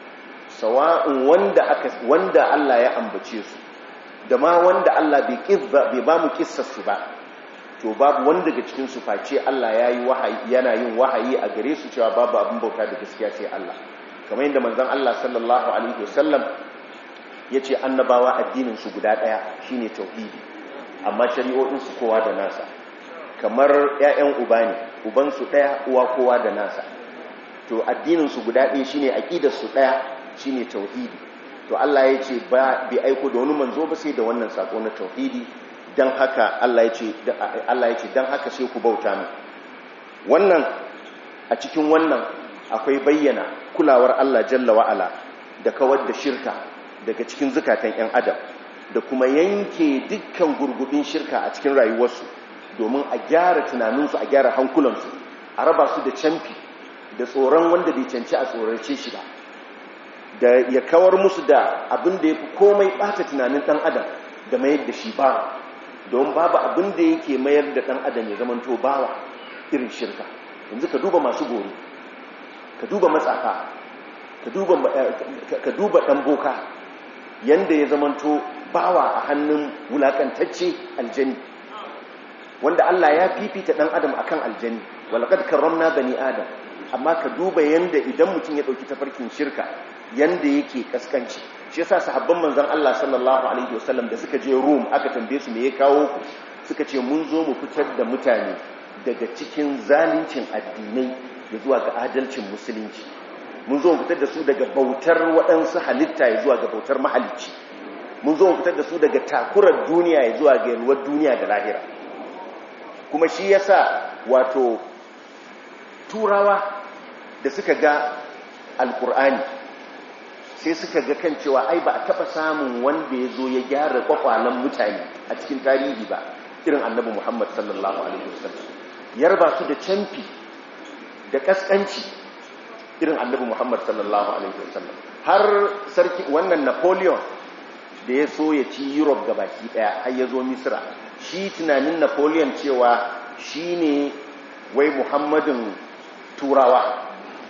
sawa'un wanda aka wanda Allah ya ambace su da ma wanda Allah bai kizza bai ba mu kissarsu ba to babu wanda daga cikin su face Allah yayi wahayi yana yin wahayi a gare su cewa babu abin bauta da gaskiya sai Allah kamar yadda manzon Allah sallallahu alaihi wasallam yace annabawa addinin su guda daya shine tauhidi amma shari'o'in su kowa da nasa kamar ƴaƴan uba ne uban su daya uwa kowa da nasa to addinin su guda ɗaya shine aqidar su daya shine tauhidi to Allah yace ba bi aiko da wani manzo ba sai da wannan sako na tauhidi dan haka Allah yace Allah yace dan haka sai ku bauta min wannan a cikin wannan akwai bayyana kulawar Allah jalla wa'ala da kawar da shirka daga cikin zukatan 'yan adam da kuma yanke dukkan gurgubin shirka a cikin rayuwarsu domin a gyara tunaninsu a gyara hankulansu a raba su da camfi da tsoron wanda bai canci a tsorace shi ba da ya kawar musu da abin da ya fi komai ɓata tunanin ɗan adam da mayar da shi bawa don babu abin da yake mayar da ɗan adam ya zamanto bawa irin shirka yanzu ka duba masu gori ka duba matsafa ka duba ɗan boka yanda ya zamanto bawa a hannun wulakantacce aljani wanda Allah ya fifita ɗan adam akan aljani walaqad karramna bani adam amma ka duba yanda idan mutum ya ɗauki tafarkin shirka yanda yake kaskanci shi yasa sahabban manzon Allah sallallahu alaihi wasallam da suka je Rum aka tambaye su me ya kawo ku suka ce mun zo mu fitar da mutane daga cikin zalincin addinai da zuwa ga adalcin musulunci mun zo mu fitar da su daga bautar waɗansu halitta ya zuwa ga bautar mahalicci mun zo mu fitar da su daga takurar duniya ya zuwa ga yalwar duniya da lahira kuma shi yasa wato turawa da suka ga alkur'ani sai suka ga kan cewa ai ba a taɓa samun wanda ya zo ya gyara kwakwalen mutane a cikin tarihi ba irin annabi muhammad sallallahu alaihi wasallam ya raba su da canfi da kaskanci irin annabi muhammad sallallahu alaihi wasallam har sarki wannan napoleon da ya so ya ci europe gabaki daya har ya zo misra shi tunanin napoleon cewa shi ne wai muhammadin turawa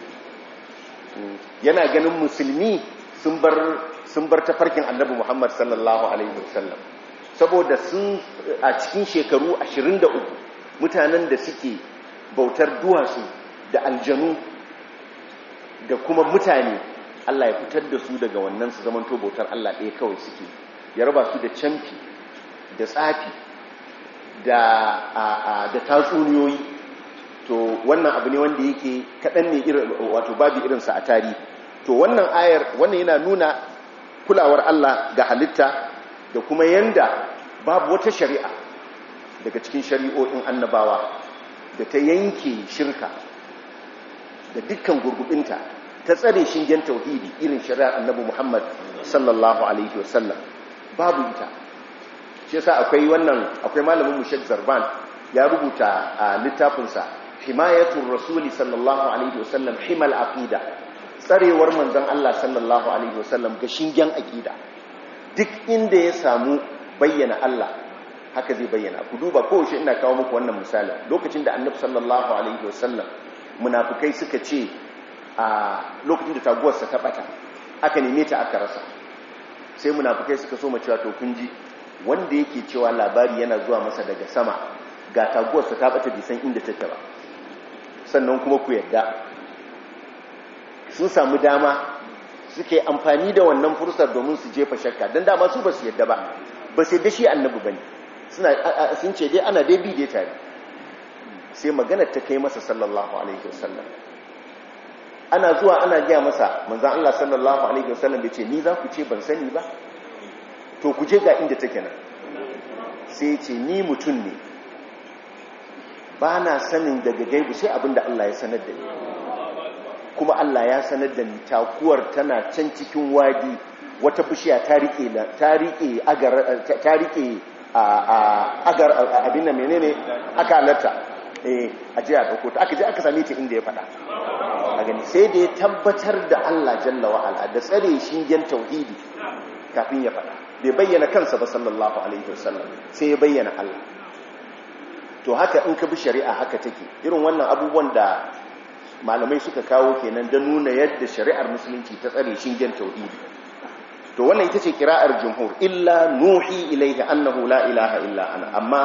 yana ganin musulmi sun bar tafarkin annabi muhammad sallallahu alaihi wasallam saboda sun a cikin shekaru 23 mutanen da suke bautar duwatsu da aljanu da kuma mutane Allah ya fitar da su daga wannan su zamanto bautar Allah ɗaya kawai suke ya raba su da camfi da tsafi da da tatsuniyoyi to wannan abu ne wanda yake kaɗan ne irin wato babu irinsa a tarihi to wannan ayar wannan yana nuna kulawar Allah ga halitta da kuma yanda babu wata shari'a daga cikin shari'o'in annabawa da ta yanke shirka da dukkan gurgubinta ta tsare shingen tauhidi irin shari'ar annabi Muhammad sallallahu alaihi wasallam babu ita shi yasa akwai wannan akwai malamin mu Sheikh Zarban ya rubuta a littafinsa himayatul rasuli sallallahu alaihi wasallam himal aqida tsarewar manzon Allah sallallahu alaihi wasallam ga shingen aqida duk inda ya samu bayyana Allah haka zai bayyana ku duba kowace ina kawo muku wannan misali lokacin da annabi sallallahu alaihi wasallam munafikai suka ce a lokacin da taguwarsa ta bata aka neme ta aka rasa sai munafikai suka so macewa to kun ji wanda yake cewa labari yana zuwa masa daga sama ga taguwarsa ta bata bisan inda take ba sannan kuma ku yadda sun samu dama suke amfani da wannan fursar domin su jefa shakka don dama su ba su yadda ba ba sai da shi annabi ba ne sun ce dai ana dai bi dai tare sai magana ta kai masa sallallahu alaihi wasallam ana zuwa ana gaya masa manzan Allah sallallahu alaihi wasallam da ce ni za ku ce ban sani ba to ku je ga inda take nan sai ce ni mutum ne ba na sanin daga gaibu sai abinda Allah ya sanar da ni kuma Allah ya sanar da ni takuwar tana can cikin wadi wata bishiya ta rike ta rike agar ta rike agar abin da menene aka halarta eh aje a dauko ta aka je aka same ta inda ya fada a gani sai da ya tabbatar da Allah jalla wa ala da tsare shingen tauhidi kafin ya fada bai bayyana kansa ba sallallahu alaihi wasallam sai ya bayyana Allah to haka in ka bi shari'a haka take irin wannan abubuwan da malamai suka kawo kenan da nuna yadda shari'ar musulunci ta tsare shingen tauhidi to wannan ita ce kira'ar jumhur illa nuhi ilaihi annahu la ilaha illa ana amma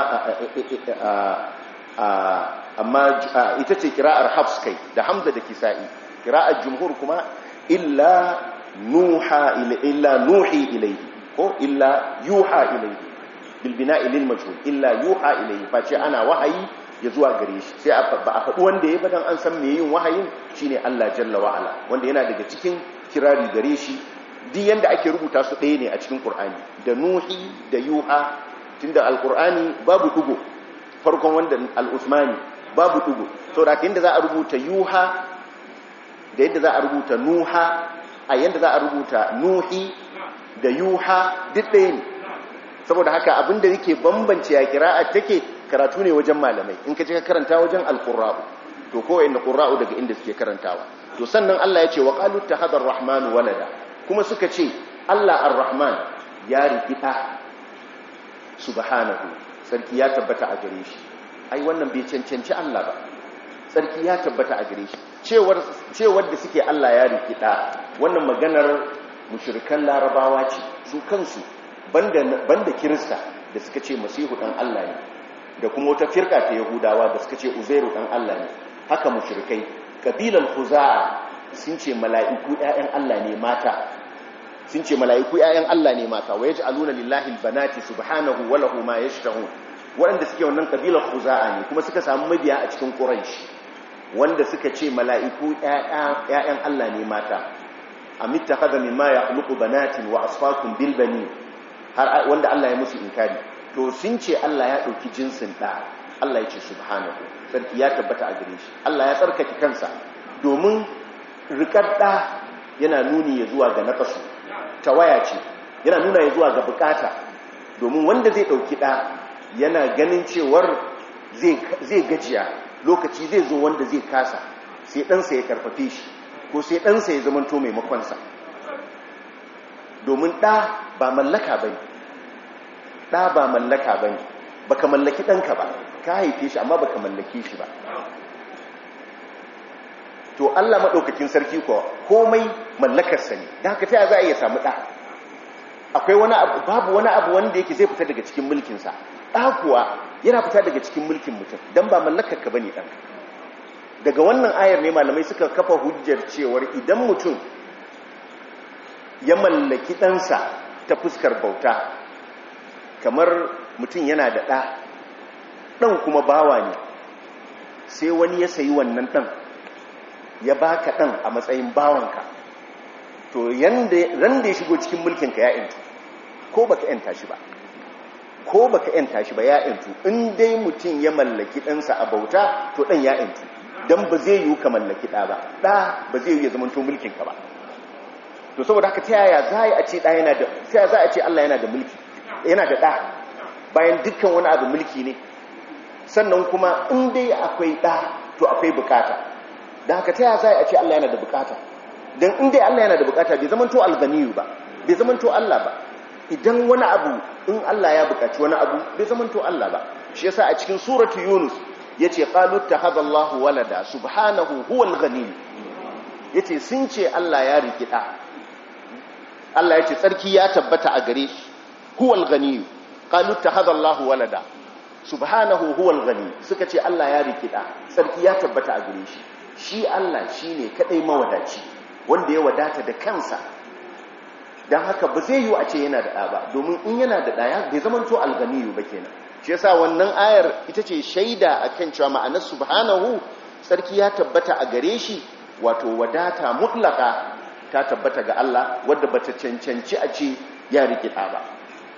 amma ita ce kira'ar hafs kai da hamza da kisa'i kira'ar jumhur kuma illa nuha illa nuhi ilaihi ko illa yuha ilaihi bil bina'i lil majhul illa yuha ilaihi face ana wahayi ya zuwa gare shi sai ba a faɗi wanda ya badan an san me yin wahayin shine Allah jalla wa ala wanda yana daga cikin kirari gare shi duk yanda ake rubuta su ɗaya ne a cikin Qur'ani da nuhi da yuha tunda alqur'ani babu dugo farkon wanda al-usmani babu dugo saboda yanda za a rubuta yuha da yadda za a rubuta nuha a yanda za a rubuta nuhi da yuha duk ɗaya ne saboda haka abinda yake bambance ya kira'a take karatu ne wajen malamai in ka ce ka karanta wajen alqurra'u to ko inda qurra'u daga inda suke karantawa to sannan Allah ya ce wa qalu tahadar rahmanu walada kuma suka ce Allah ar-rahman ya rikita subhanahu sarki ya tabbata a gare shi ai wannan bai cancanci Allah ba sarki ya tabbata a gare shi cewar cewar da suke Allah ya rikita wannan maganar mushrikan larabawa ce su kansu banda banda kirista da suka ce masihu dan Allah ne da kuma wata firka ta yahudawa da suka ce uzairu dan Allah ne haka mushrikai kabilan khuza'a sun ce mala'iku ƴaƴan Allah ne mata sun ce mala'iku ƴaƴan Allah ne mata wa yaj'aluna lillahi albanati subhanahu wa lahu ma yashtahun waɗanda suke wannan kabilar khuza'a ne kuma suka samu mabiya a cikin quraish wanda suka ce mala'iku ƴaƴan Allah ne mata amittakhadha mimma yakhluqu banatin wa asfakum bil banin har wanda Allah ya musu inkari to sun ce Allah ya ɗauki jinsin ɗa Allah ya ce subhanahu sarki ya tabbata a gare shi Allah ya tsarkake kansa domin rikar ɗa yana nuni ya zuwa ga naƙasu tawaya ce yana nuna ya zuwa ga bukata domin wanda zai ɗauki ɗa yana ganin cewar zai gajiya lokaci zai zo wanda zai kasa sai ɗansa ya karfafe shi ko sai ɗansa ya zamanto maimakonsa domin ɗa ba mallaka ba ne ɗa ba mallaka ba ne ba ka mallaki ɗanka ba ka haife shi amma ba ka mallake shi ba to allah maɗaukakin sarki kuwa komai mallakarsa ne da haka ta za a iya samu ɗa akwai wani abu babu wani abu wanda yake zai fita daga cikin mulkinsa ɗa kuwa yana fita daga cikin mulkin mutum don ba mallakarka ba ne ɗan daga wannan ayar ne malamai suka kafa hujjar cewar idan mutum ya mallaki ɗansa ta fuskar bauta kamar mutum yana da ɗa ɗan kuma bawa ne sai wani ya sayi wannan ɗan ya baka ɗan a matsayin bawanka to ran da ya shigo cikin mulkinka ya intu ko baka yanta shi ba ko baka yanta shi ba ya intu in dai mutum ya mallaki ɗansa a bauta to ɗan ya intu don ba zai yiwu ka mallaki ɗa ba ɗa ba zai yiwu ya zama to mulkinka ba to saboda haka ta yaya za a ce ɗa yana da ta yaya za a ce Allah yana da mulki yana da ɗa bayan dukkan wani abu mulki ne sannan kuma in dai akwai ɗa to akwai bukata da haka ta yaya za a ce Allah yana da bukata don in dai Allah yana da bukata bai zama to alganiyu ba bai zama to Allah ba idan wani abu in Allah ya bukaci wani abu bai zama to Allah ba shi yasa a cikin suratu yunus yace qalu tahadallahu walada subhanahu huwal ghani yace sun ce Allah ya riki da Allah yace tsarki ya tabbata a gare shi huwal ghani qalu tahadallahu walada subhanahu huwal ghani suka ce Allah ya riki da tsarki ya tabbata a gare shi shi Allah shine kadai mawadaci wanda ya wadata da kansa dan haka ba zai yi a ce yana da ɗa ba domin in yana da ɗaya bai zamanto alganiyu ba kenan shi yasa wannan ayar ita ce shaida akan cewa ma'anar subhanahu sarki ya tabbata a gare shi wato wadata mutlaka ta tabbata ga Allah wadda bata cancanci a ce ya rike ɗa ba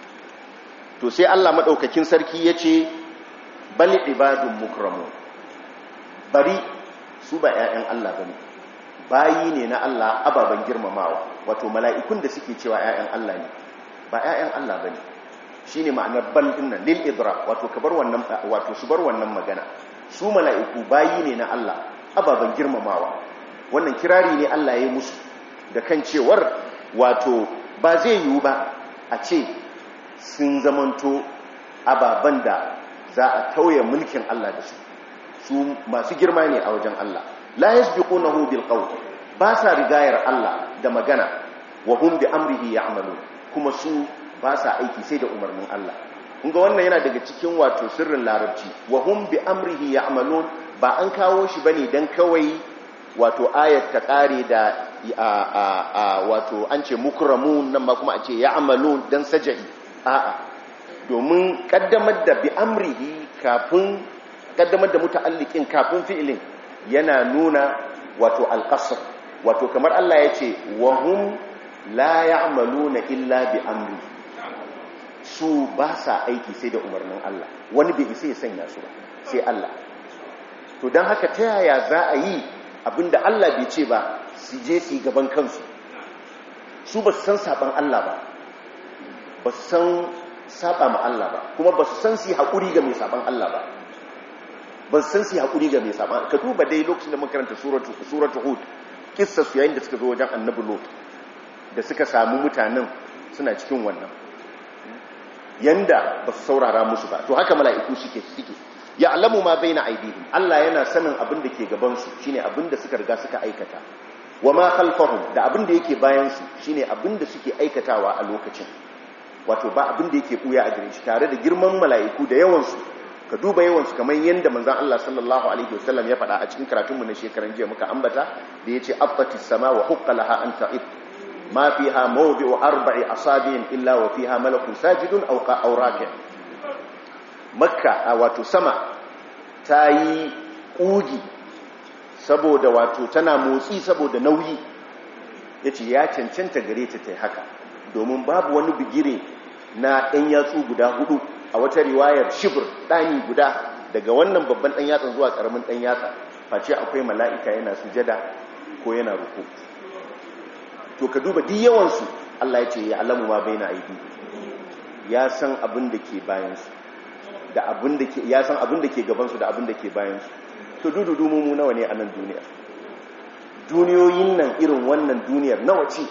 to sai Allah madaukakin sarki yace bal ibadun mukramu bari su ba ƴaƴan Allah bane bayi ne na Allah ababen girmamawa wato mala'ikun da suke cewa ƴaƴan Allah ne ba ƴaƴan Allah bane shi ne ma'anar bal dinnan lil idra wato kabar wannan wato su bar wannan magana su mala'iku bayi ne na Allah ababen girmamawa wannan kirari ne Allah ya yi musu da kan cewar wato ba zai yiwu ba a ce sun zamanto ababen da za a tauye mulkin Allah da su su masu girma ne a wajen Allah la yasbiqunahu bil qawl ba sa rigayar Allah da magana wa hum bi amrihi ya'malun kuma su ba sa aiki sai da umarnin Allah ga wannan yana daga cikin wato sirrin larabci wa hum bi amrihi ya'malun ba an kawo shi bane dan kawai wato ayat ta kare da a a a wato an ce mukramun nan ma kuma a ce ya'malun dan sajai a'a domin kaddamar da bi amrihi kafin kaddamar da muta'alliqin kafin fi'ilin yana nuna wato alqasr wato kamar Allah ya ce wa hum la ya'maluna illa bi amrihi su ba sa aiki sai da umarnin Allah wani bai isa ya sanya su ba sai Allah to don haka ta yaya za a yi abinda Allah bai ce ba su je su gaban kansu su ba su san saban Allah ba ba su san saba ma Allah ba kuma ba su san su haƙuri ga mai saban Allah ba ba su san su haƙuri ga mai saban ka duba dai lokacin da makaranta suratu hud kissa su yayin da suka zo wajen annabi lot da suka samu mutanen suna cikin wannan yanda ba su saurara musu ba to haka mala'iku suke suke ya alamu ma bai na aidihim Allah yana sanin abin da ke gabansu shine abin da suka riga suka aikata wa ma khalfahum da abin da yake bayansu shine abin da suke aikatawa a lokacin wato ba abin da yake buya a gare shi tare da girman mala'iku da yawansu ka duba yawansu kamar yanda manzon Allah sallallahu alaihi wasallam ya faɗa a cikin karatunmu na shekaran jiya muka ambata da yace affatis sama wa huqqalaha an ta'id ما فيها موضع أربع أصابع إلا وفيها ملك ساجد أو أو راكع مكة واتو سما تاي قوجي saboda wato tana motsi saboda nauyi yace ya cancanta gare ta tai haka domin babu wani bigire na ɗan yatsu guda hudu a wata riwayar shibir ɗani guda daga wannan babban ɗan yatsa zuwa ƙaramin ɗan yatsa face akwai mala'ika yana sujada ko yana ruku to ka duba duk yawansu Allah ya ce ya alamu ma bai na aidi ya san abin da ke bayansu da abin da ke ya san abin da ke gaban su da abin da ke bayan su to dududu mu nawa ne a nan duniya duniyoyin nan irin wannan duniyar nawa ce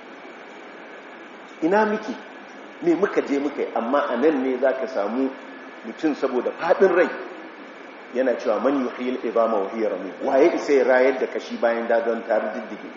ina miki me muka je muka yi amma a nan ne za ka samu mutum saboda faɗin rai yana cewa man yi hiyar ibama wa hiyar rami waye isa ya rayar da kashi bayan dagon tarin diddige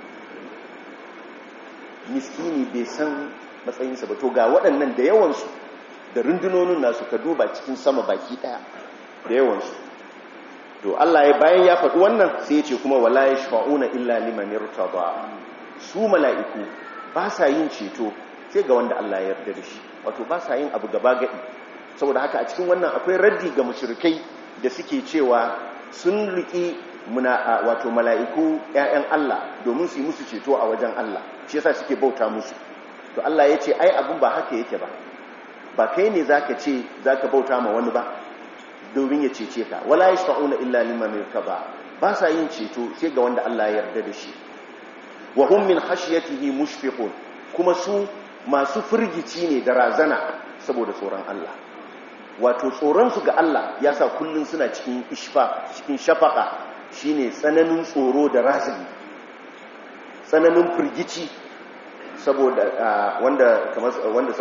miskini bai san matsayinsa ba to ga waɗannan da yawansu da rundunonin nasu ka duba cikin sama baki ɗaya da yawansu to Allah ya bayan ya faɗi wannan sai ya ce kuma wala yashfa'una illa liman irtada su mala'iku ba sa yin ceto sai ga wanda Allah ya yarda da shi wato ba sa yin abu gaba gadi saboda haka a cikin wannan akwai raddi ga mushrikai da suke cewa sun riki muna wato mala'iku ƴaƴan Allah domin su yi musu ceto a wajen Allah shi yasa suke bauta musu to Allah ya ce ai abun ba haka yake ba ba kai ne zaka ce zaka bauta ma wani ba domin ya cece ka wala yashfa'una illa liman yartaba ba sa yin ceto sai ga wanda Allah ya yarda da shi wa hum min khashyatihi mushfiqun kuma su masu firgici ne da razana saboda tsoron Allah wato tsoron su ga Allah ya sa kullun suna cikin ishfa cikin shafaka shine tsananin tsoro da razani tsananin firgici saboda wanda kamar wanda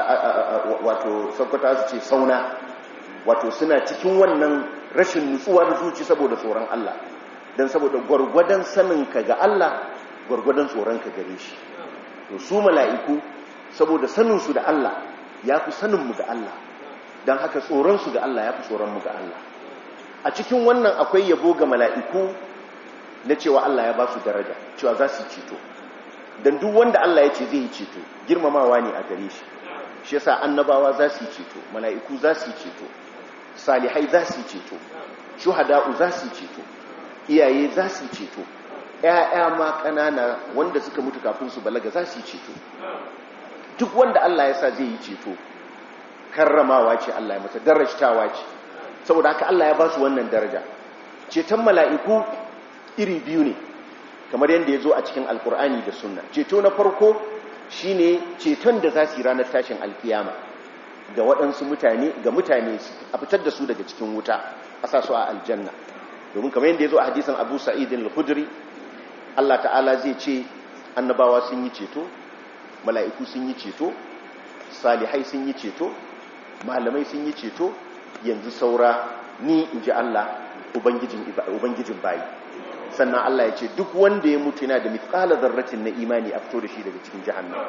wato saukata su ce sauna wato suna cikin wannan rashin nutsuwar zuci saboda tsoron Allah don saboda gwargwadon saninka ga Allah gwargwadon tsoronka gare shi to su mala'iku saboda saninsu da Allah ya fi saninmu ga Allah don haka tsoronsu ga Allah ya fi tsoronmu ga Allah a cikin wannan akwai yabo ga mala'iku na cewa Allah ya ba su daraja cewa za su yi ceto don duk wanda Allah ya ce zai yi ceto girmamawa ne a gare shi shi yasa annabawa za su yi ceto mala'iku za su yi ceto salihai za su yi ceto shuhada'u za su yi ceto iyaye za su yi ceto ‘ya'ya ma ƙanana wanda suka mutu kafin su balaga za su yi ceto duk wanda Allah ya sa zai yi ceto karramawa ce Allah ya masa darajtawa ce saboda haka Allah ya ba su wannan daraja ceton mala'iku iri biyu ne kamar yadda ya zo a cikin alkur'ani da sunna ceto na farko shine ceton da za su yi ranar tashin alkiyama ga waɗansu mutane ga mutane a fitar da su daga cikin wuta a sa su a aljanna domin kamar yadda ya zo a hadisan abu sa'idin al-hudri Allah ta'ala zai ce annabawa sun yi ceto mala'iku sun yi ceto salihai sun yi ceto malamai sun yi ceto yanzu saura ni in ji Allah ubangijin bayi sannan Allah ya ce duk wanda ya mutu yana da mithqala zarratin na imani a fito da shi daga cikin jahannama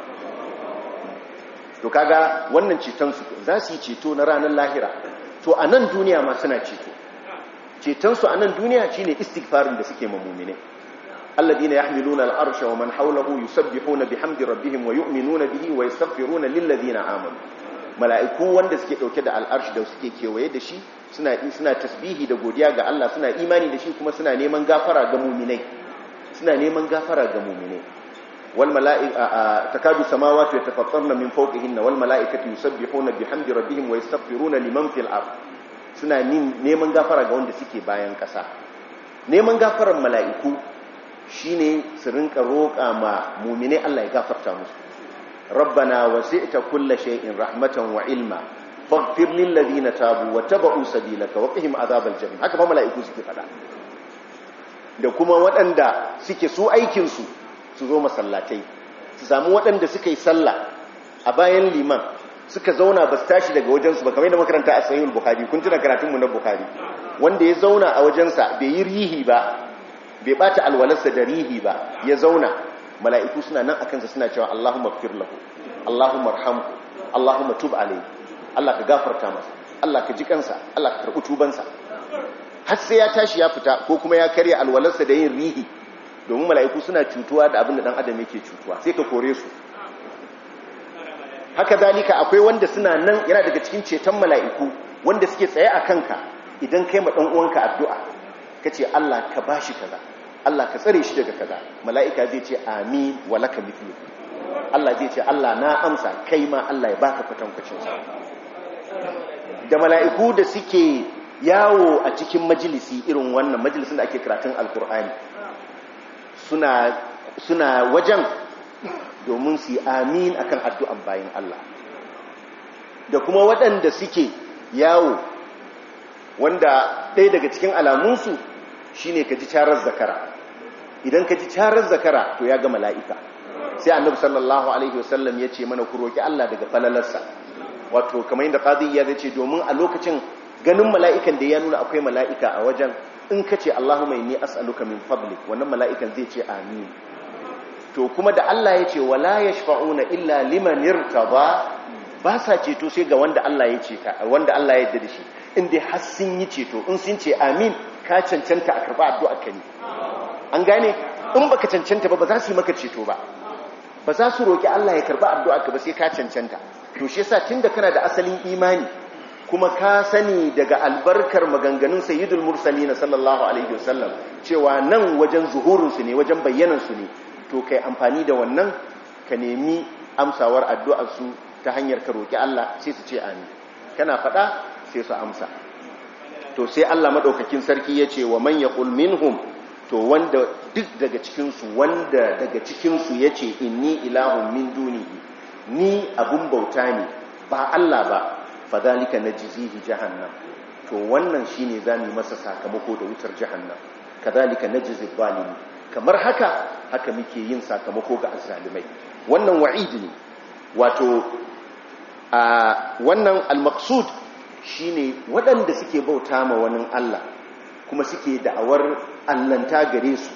to kaga wannan ceton su za su yi ceto na ranar lahira to a nan duniya ma suna ceto ceton su a nan duniya shine istighfarin da suke mamumine alladina yahmiluna al'arsha wa man hawlahu yusabbihuna bihamdi rabbihim wa yu'minuna bihi wa yastaghfiruna lilladina amanu mala'iku wanda suke dauke da al'arshi da suke kewaye da shi suna suna tasbihi da godiya ga Allah suna imani da shi kuma suna neman gafara ga mu'minai suna neman gafara ga mu'minai والملائكة تكاد السماوات يتفطرن من فوقهن والملائكة يسبحون بحمد ربهم ويستغفرون لمن في الأرض suna neman gafara ga wanda suke bayan ƙasa neman gafarar mala'iku shine su rinka roƙa ma mumine Allah ya gafarta musu rabbana wasi'ta kulla shay'in rahmatan wa ilma faghfir lil ladina tabu wa tabu sabilaka wa qihim azabal jahim haka ba mala'iku suke fada da kuma waɗanda suke su aikin su su zo masallatai su samu waɗanda suka yi sallah a bayan liman suka zauna ba su tashi daga wajensu ba kamar yadda makaranta a sahihul bukhari kun tuna karatunmu na bukhari wanda ya zauna a wajensa bai yi rihi ba bai bata alwalarsa da rihi ba ya zauna mala'iku suna nan akansa suna cewa Allahumma ighfir lahu Allahumma arhamhu Allahumma tub alayhi Allah ka gafarta masa Allah ka ji kansa Allah ka karɓi tubansa har sai ya tashi ya fita ko kuma ya karya alwalarsa da yin rihi domin mala'iku suna cutuwa da abin da dan adam yake cutuwa sai ka kore su haka zalika akwai wanda suna nan yana daga cikin ceton mala'iku wanda suke tsaye a kanka idan kai ma uwanka addu'a ka ce Allah ka ba shi kaza Allah ka tsare shi daga kaza mala'ika zai ce amin wa laka mithlu Allah zai ce Allah na amsa kai ma Allah ya baka kwatankwacinsa da mala'iku da suke yawo a cikin majalisi irin wannan majalisin da ake karatun alkur'ani suna suna wajen domin su yi amin akan addu'an bayan Allah da kuma waɗanda suke yawo wanda ɗaya daga cikin alamunsu shine ka ji carar zakara idan ka ji carar zakara to ya ga mala'ika sai annabi sallallahu alaihi wasallam ya ce mana ku roki Allah daga falalarsa wato kamar yadda qadi ya ce domin a lokacin ganin mala'ikan da ya nuna akwai mala'ika a wajen in ka ce Allahumma inni as'aluka min fadlik wannan mala'ikan zai ce amin to kuma da Allah ya ce wala yashfa'una illa liman irtada ba sa ceto sai ga wanda Allah ya ce ta wanda Allah ya yarda da shi in dai har sun yi ceto in sun ce amin ka cancanta a karba addu'a ka ne an gane in baka cancanta ba ba za su yi maka ceto ba ba za su roki Allah ya karba addu'a ka ba sai ka cancanta to shi yasa tunda kana da asalin imani kuma ka sani daga albarkar maganganun sayyidul mursalin sallallahu alaihi wasallam cewa nan wajen zuhurin su ne wajen bayyanan su ne to kai amfani da wannan ka nemi amsawar addu'ar su ta hanyar ka roki Allah sai su ce amin kana faɗa sai su amsa to sai Allah madaukakin sarki ya ce wa man yaqul minhum to wanda duk daga cikin su wanda daga cikin su yace inni ilahun min dunihi ni abun bauta ne ba Allah ba fadhalika najzihi jahannam to wannan shine zamu masa sakamako da wutar jahannam kadhalika najzi zalimi kamar haka haka muke yin sakamako ga azzalimai wannan wa'id ne wato a wannan al-maqsud shine waɗanda suke bauta ma wani Allah kuma suke da'awar allanta gare su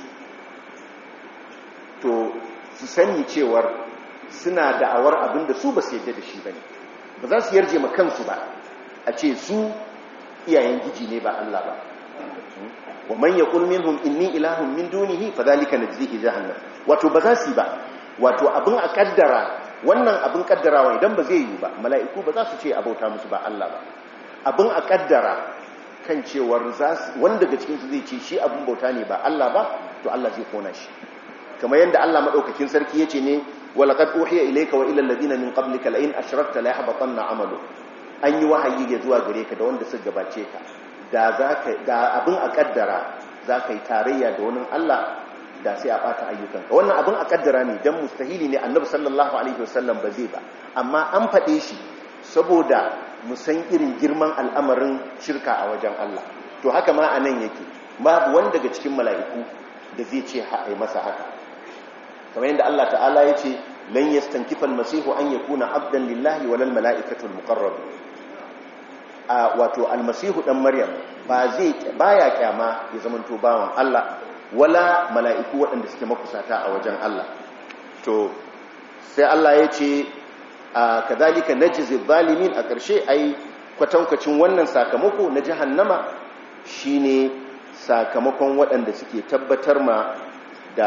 to su sani cewar suna da'awar abinda su ba su yadda da shi bane ba za su yarje ma kansu ba a ce su iyayen giji ne ba Allah ba wa man yaqul minhum inni ilahun min dunihi fadhalika najzihi jahannam wato ba za su ba wato abin a kaddara wannan abin kaddarawa idan ba zai yi ba mala'iku ba za su ce abauta musu ba Allah ba abin a kaddara kan cewar wanda daga cikinsu zai ce shi abin bauta ne ba Allah ba to Allah zai kona shi kamar yadda Allah maɗaukakin sarki ya ce ne walaqad uhiya ilayka wa ila alladhina min qablika la in ashrakta la yahbatanna amalu an yi wahayi ya zuwa gare ka da wanda suka gabace ka da zaka da abin a kaddara zaka yi tarayya da wani Allah da sai a bata ayyukanka wannan abin a kaddara ne dan mustahili ne annabi sallallahu alaihi wasallam ba zai ba amma an faɗe shi saboda mu san irin girman al'amarin shirka a wajen Allah to haka ma a nan yake babu wanda daga cikin mala'iku da zai ce haɗe masa haka kamar yadda Allah ta'ala ya ce lan yastankifa almasihu an yakuna abdan lillahi walal mala'ikatu almuqarrab a wato almasihu dan maryam ba zai baya kyama ya zamanto bawan Allah wala mala'iku waɗanda suke makusata a wajen Allah to sai Allah ya ce kadhalika najzi zalimin a ƙarshe ai kwatankwacin wannan sakamako na jahannama shine sakamakon waɗanda suke tabbatar ma da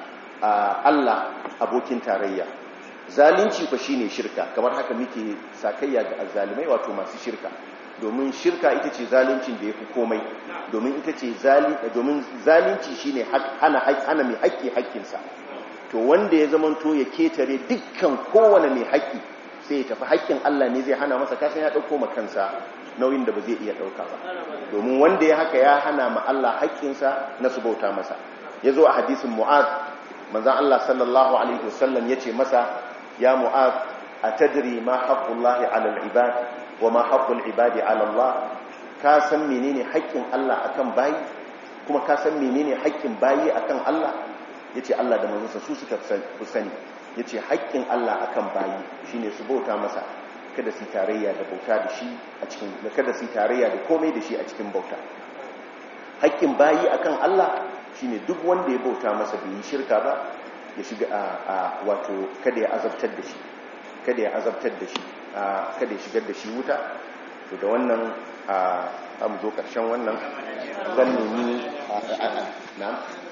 Allah abokin tarayya zalunci fa shine shirka kamar haka muke sakayya ga azzalimai wato masu shirka domin shirka ita ce zaluncin da yafi komai domin ita ce domin zalunci shine hana hana mai haƙƙi haƙƙinsa to wanda ya zamanto ya ketare dukkan kowane mai haƙƙi sai ya tafi haƙƙin Allah ne zai hana masa kasan ya ɗauko makansa nauyin da ba zai iya ɗauka ba domin wanda ya haka ya hana ma Allah haƙƙinsa na su bauta masa ya zo a hadisin mu'ad manzan Allah sallallahu alaihi wasallam ya ce masa ya mu'ad a tadri ma haƙƙullahi alal ibad wa ma haƙƙul ibadi alallah ka san menene haƙƙin Allah akan bayi kuma ka san menene haƙƙin bayi akan Allah ya ce Allah da manzansa su suka fi sani ya ce haƙƙin Allah akan bayi shine su bauta masa kada su tarayya da bauta da shi a cikin kada su tarayya da komai da shi a cikin bauta haƙƙin bayi akan Allah shine duk wanda ya bauta masa bai yi shirka ba ya shiga a wato kada ya azabtar da shi kada ya azabtar da shi kada ya shigar da shi wuta to da wannan a mu zo ƙarshen wannan zan nemi na'am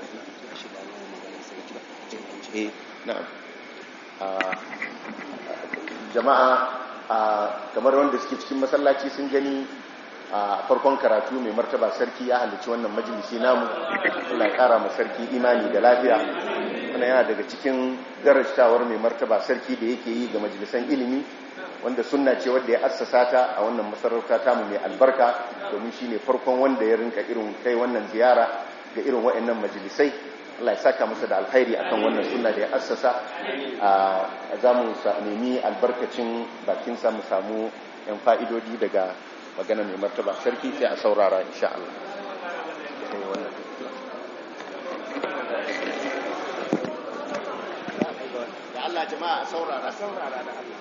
eh na'am jama'a kamar wanda suke cikin masallaci sun gani a farkon karatu mai martaba sarki ya halarci wannan majalisi namu Allah ya kara ma sarki imani da lafiya wannan yana daga cikin darajtawar mai martaba sarki da yake yi ga majalisan ilimi wanda sunna ce wanda ya assasa ta a wannan masarauta tamu mai albarka domin shine farkon wanda ya rinka irin kai wannan ziyara ga irin waɗannan majalisai Allah ya saka masa da alkhairi akan wannan sunna da ya assasa a za mu nemi albarkacin bakinsa mu samu yan fa'idodi daga magana mai martaba sarki sai a saurara insha Allah da Allah jama'a a saurara saurara da Allah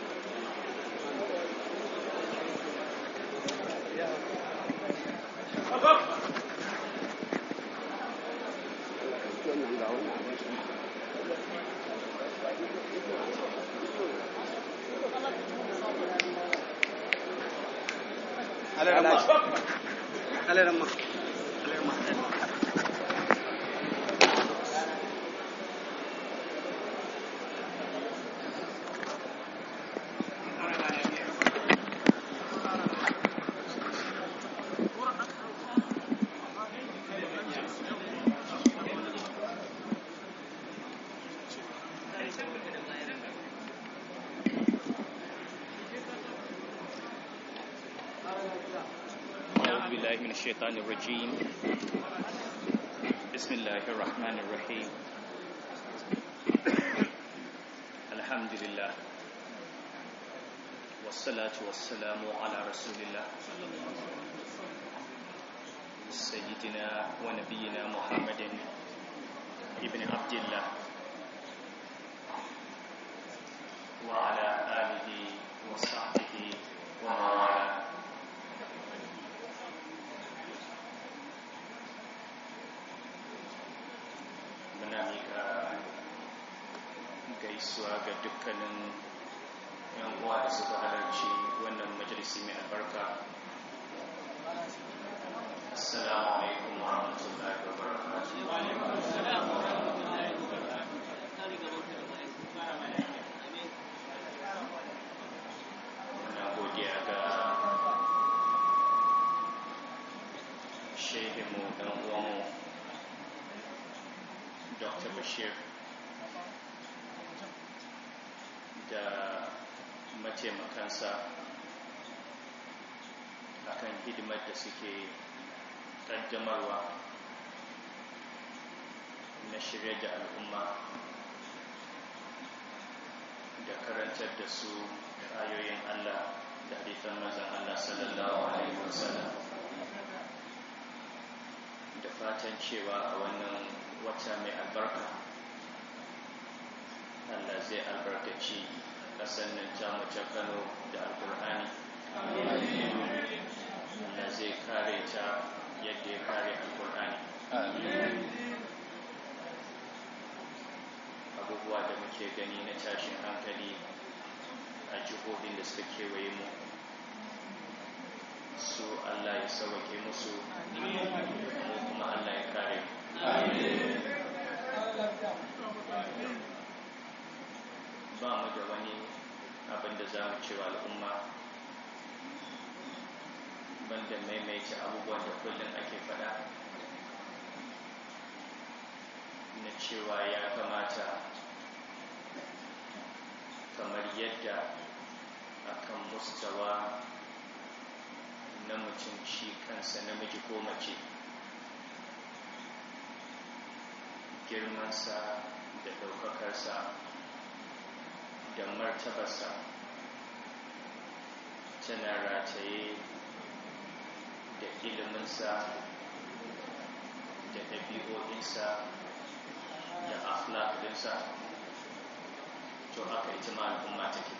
Alerama. أعوذ بالله من الشيطان الرجيم بسم الله الرحمن الرحيم الحمد لله والصلاة والسلام على رسول الله سيدنا ونبينا محمد ابن عبد الله وعلى آله وصحبه ومن والاه muna mika gaisuwa ga dukkanin yan uwa da suka halarci wannan majalisi mai albarka assalamu alaikum wa rahmatullahi wa muna godiya ga shehinmu ɗan uwanmu dr bashir da mataimakansa akan hidimar da suke ƙaddamarwa na shirya da al'umma da karantar da su da ayoyin allah da hadithan mazan allah sallallahu alaihi wasallam da fatan cewa a wannan wata mai albarka Allah zai albarkaci ƙasar nan tamu ta Kano da Alƙur'ani Allah zai kare ta yadda ya kare Alƙur'ani abubuwa da muke gani na tashin hankali a jihohin da suka kewaye mu su Allah ya sauwake musu mu kuma Allah ya kare mu ba mu da wani abin da za mu cewa al'umma banda maimaita abubuwan da kullum ake fada na cewa ya kamata kamar yadda akan mustawa na mutum shi kansa namiji ko mace girmansa da ɗaukakarsa da martabarsa tana rataye da iliminsa da ɗabi'o'insa da akhlaqinsa to haka ita ma al'umma take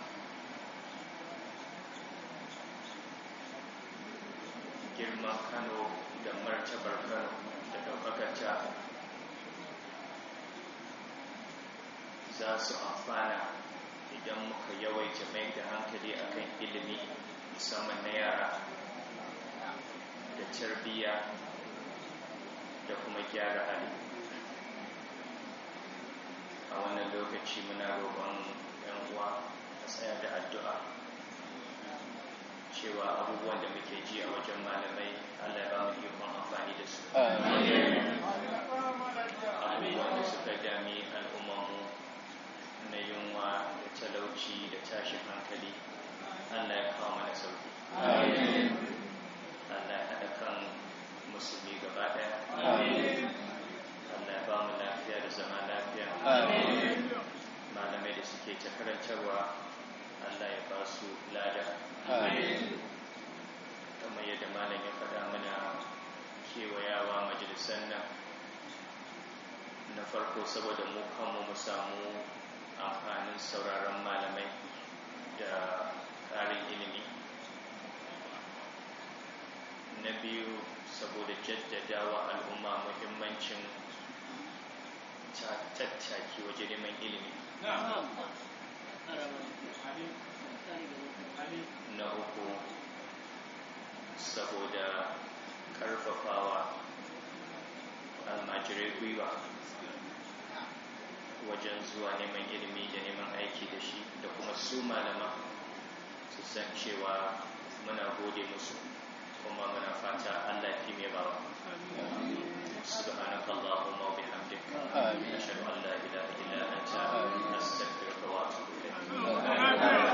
girman kano da martabar kano da ɗaukakarta za su amfana idan muka yawaita mai da hankali akan ilimi musamman na yara da tarbiyya da kuma gyara hali a wannan lokaci muna roƙon yan uwa a tsaya da addu'a cewa abubuwan da muke ji a wajen malamai allah ya ba mu ikon amfani da su abubuwan da suka dami al'ummanmu na yunwa da talauci da tashin hankali allah ya kawo mana sauki allah ya haɗa kan musulmi gaba ɗaya allah ya ba mu lafiya da zama lafiya malamai da suke ta karantarwa allah ya ba su lada kamar farko saboda mu kanmu mu samu amfanin sauraron malamai da ƙarin ilimi na biyu saboda jaddadawa al'umma muhimmancin tattaki waje neman ilimi na uku saboda karfafawa almajirai gwiwa wajen zuwa neman ilimi da neman aiki da shi da kuma su malama su san cewa muna gode musu kuma muna fata Allah fi mai bawa سبحانك اللهم وبحمدك أشهد أن لا إله إلا أنت أستغفرك وأتوب إليك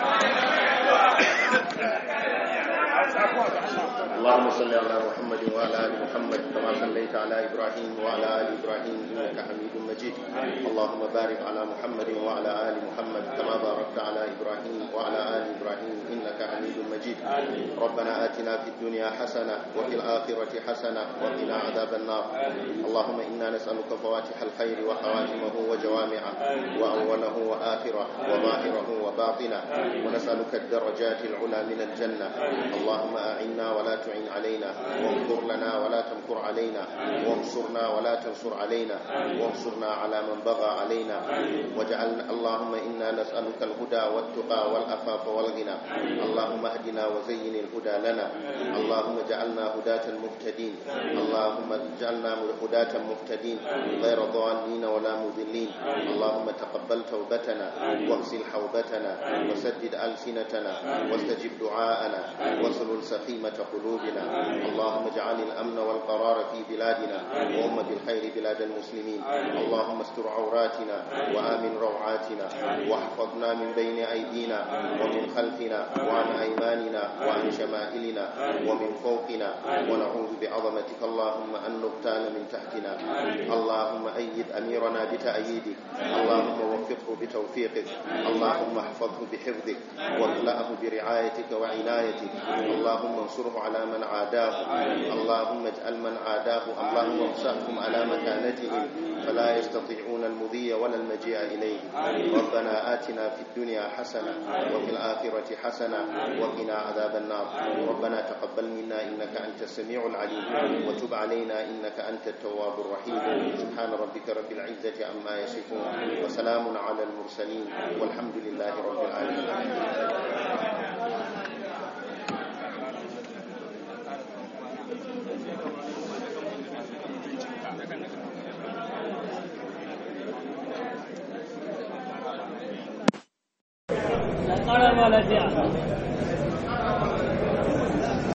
اللهم صل على محمد وعلى ال محمد كما صليت على ابراهيم وعلى ال ابراهيم انك حميد مجيد اللهم بارك على محمد وعلى ال محمد كما باركت على ابراهيم وعلى ال ابراهيم انك حميد مجيد ربنا اتنا في الدنيا حسنه وفي الاخره حسنه وقنا عذاب النار اللهم انا نسالك فواتح الخير وخواتمه وجوامعه واوله واخره وظاهره وباطنه ونسالك الدرجات العلى من الجنه اللهم اعنا ولا تعن علينا وانصر لنا ولا تمكر علينا وانصرنا ولا تنصر علينا وانصرنا على من بغى علينا واجعلنا اللهم انا نسالك الهدى والتقى والعفاف والغنى اللهم اهدنا وزين الهدى لنا اللهم اجعلنا هداة مهتدين اللهم اجعلنا هداة مهتدين غير ضالين ولا مضلين اللهم تقبل توبتنا واغسل حوبتنا وسدد السنتنا واستجب دعاءنا واسلل سخيمة قلوبنا اللهم اجعل الأمن والقرار في بلادنا وأم بالخير بلاد المسلمين اللهم استر عوراتنا وآمن روعاتنا واحفظنا من بين أيدينا ومن خلفنا وعن أيماننا وعن شمائلنا ومن فوقنا ونعوذ بعظمتك اللهم أن نغتال من تحتنا اللهم أيد أميرنا بتأييدك اللهم وفقه بتوفيقك اللهم احفظه بحفظك واكلأه برعايتك وعنايتك اللهم انصره على من عاداه اللهم اجعل من عاداه اللهم امسحهم على مكانتهم فلا يستطيعون المضي ولا المجيء إليه ربنا آتنا في الدنيا حسنة وفي الآخرة حسنة وقنا عذاب النار ربنا تقبل منا إنك أنت السميع العليم وتب علينا إنك أنت التواب الرحيم سبحان ربك رب العزة عما يصفون وسلام على المرسلين والحمد لله رب العالمين ƙara ma lafiya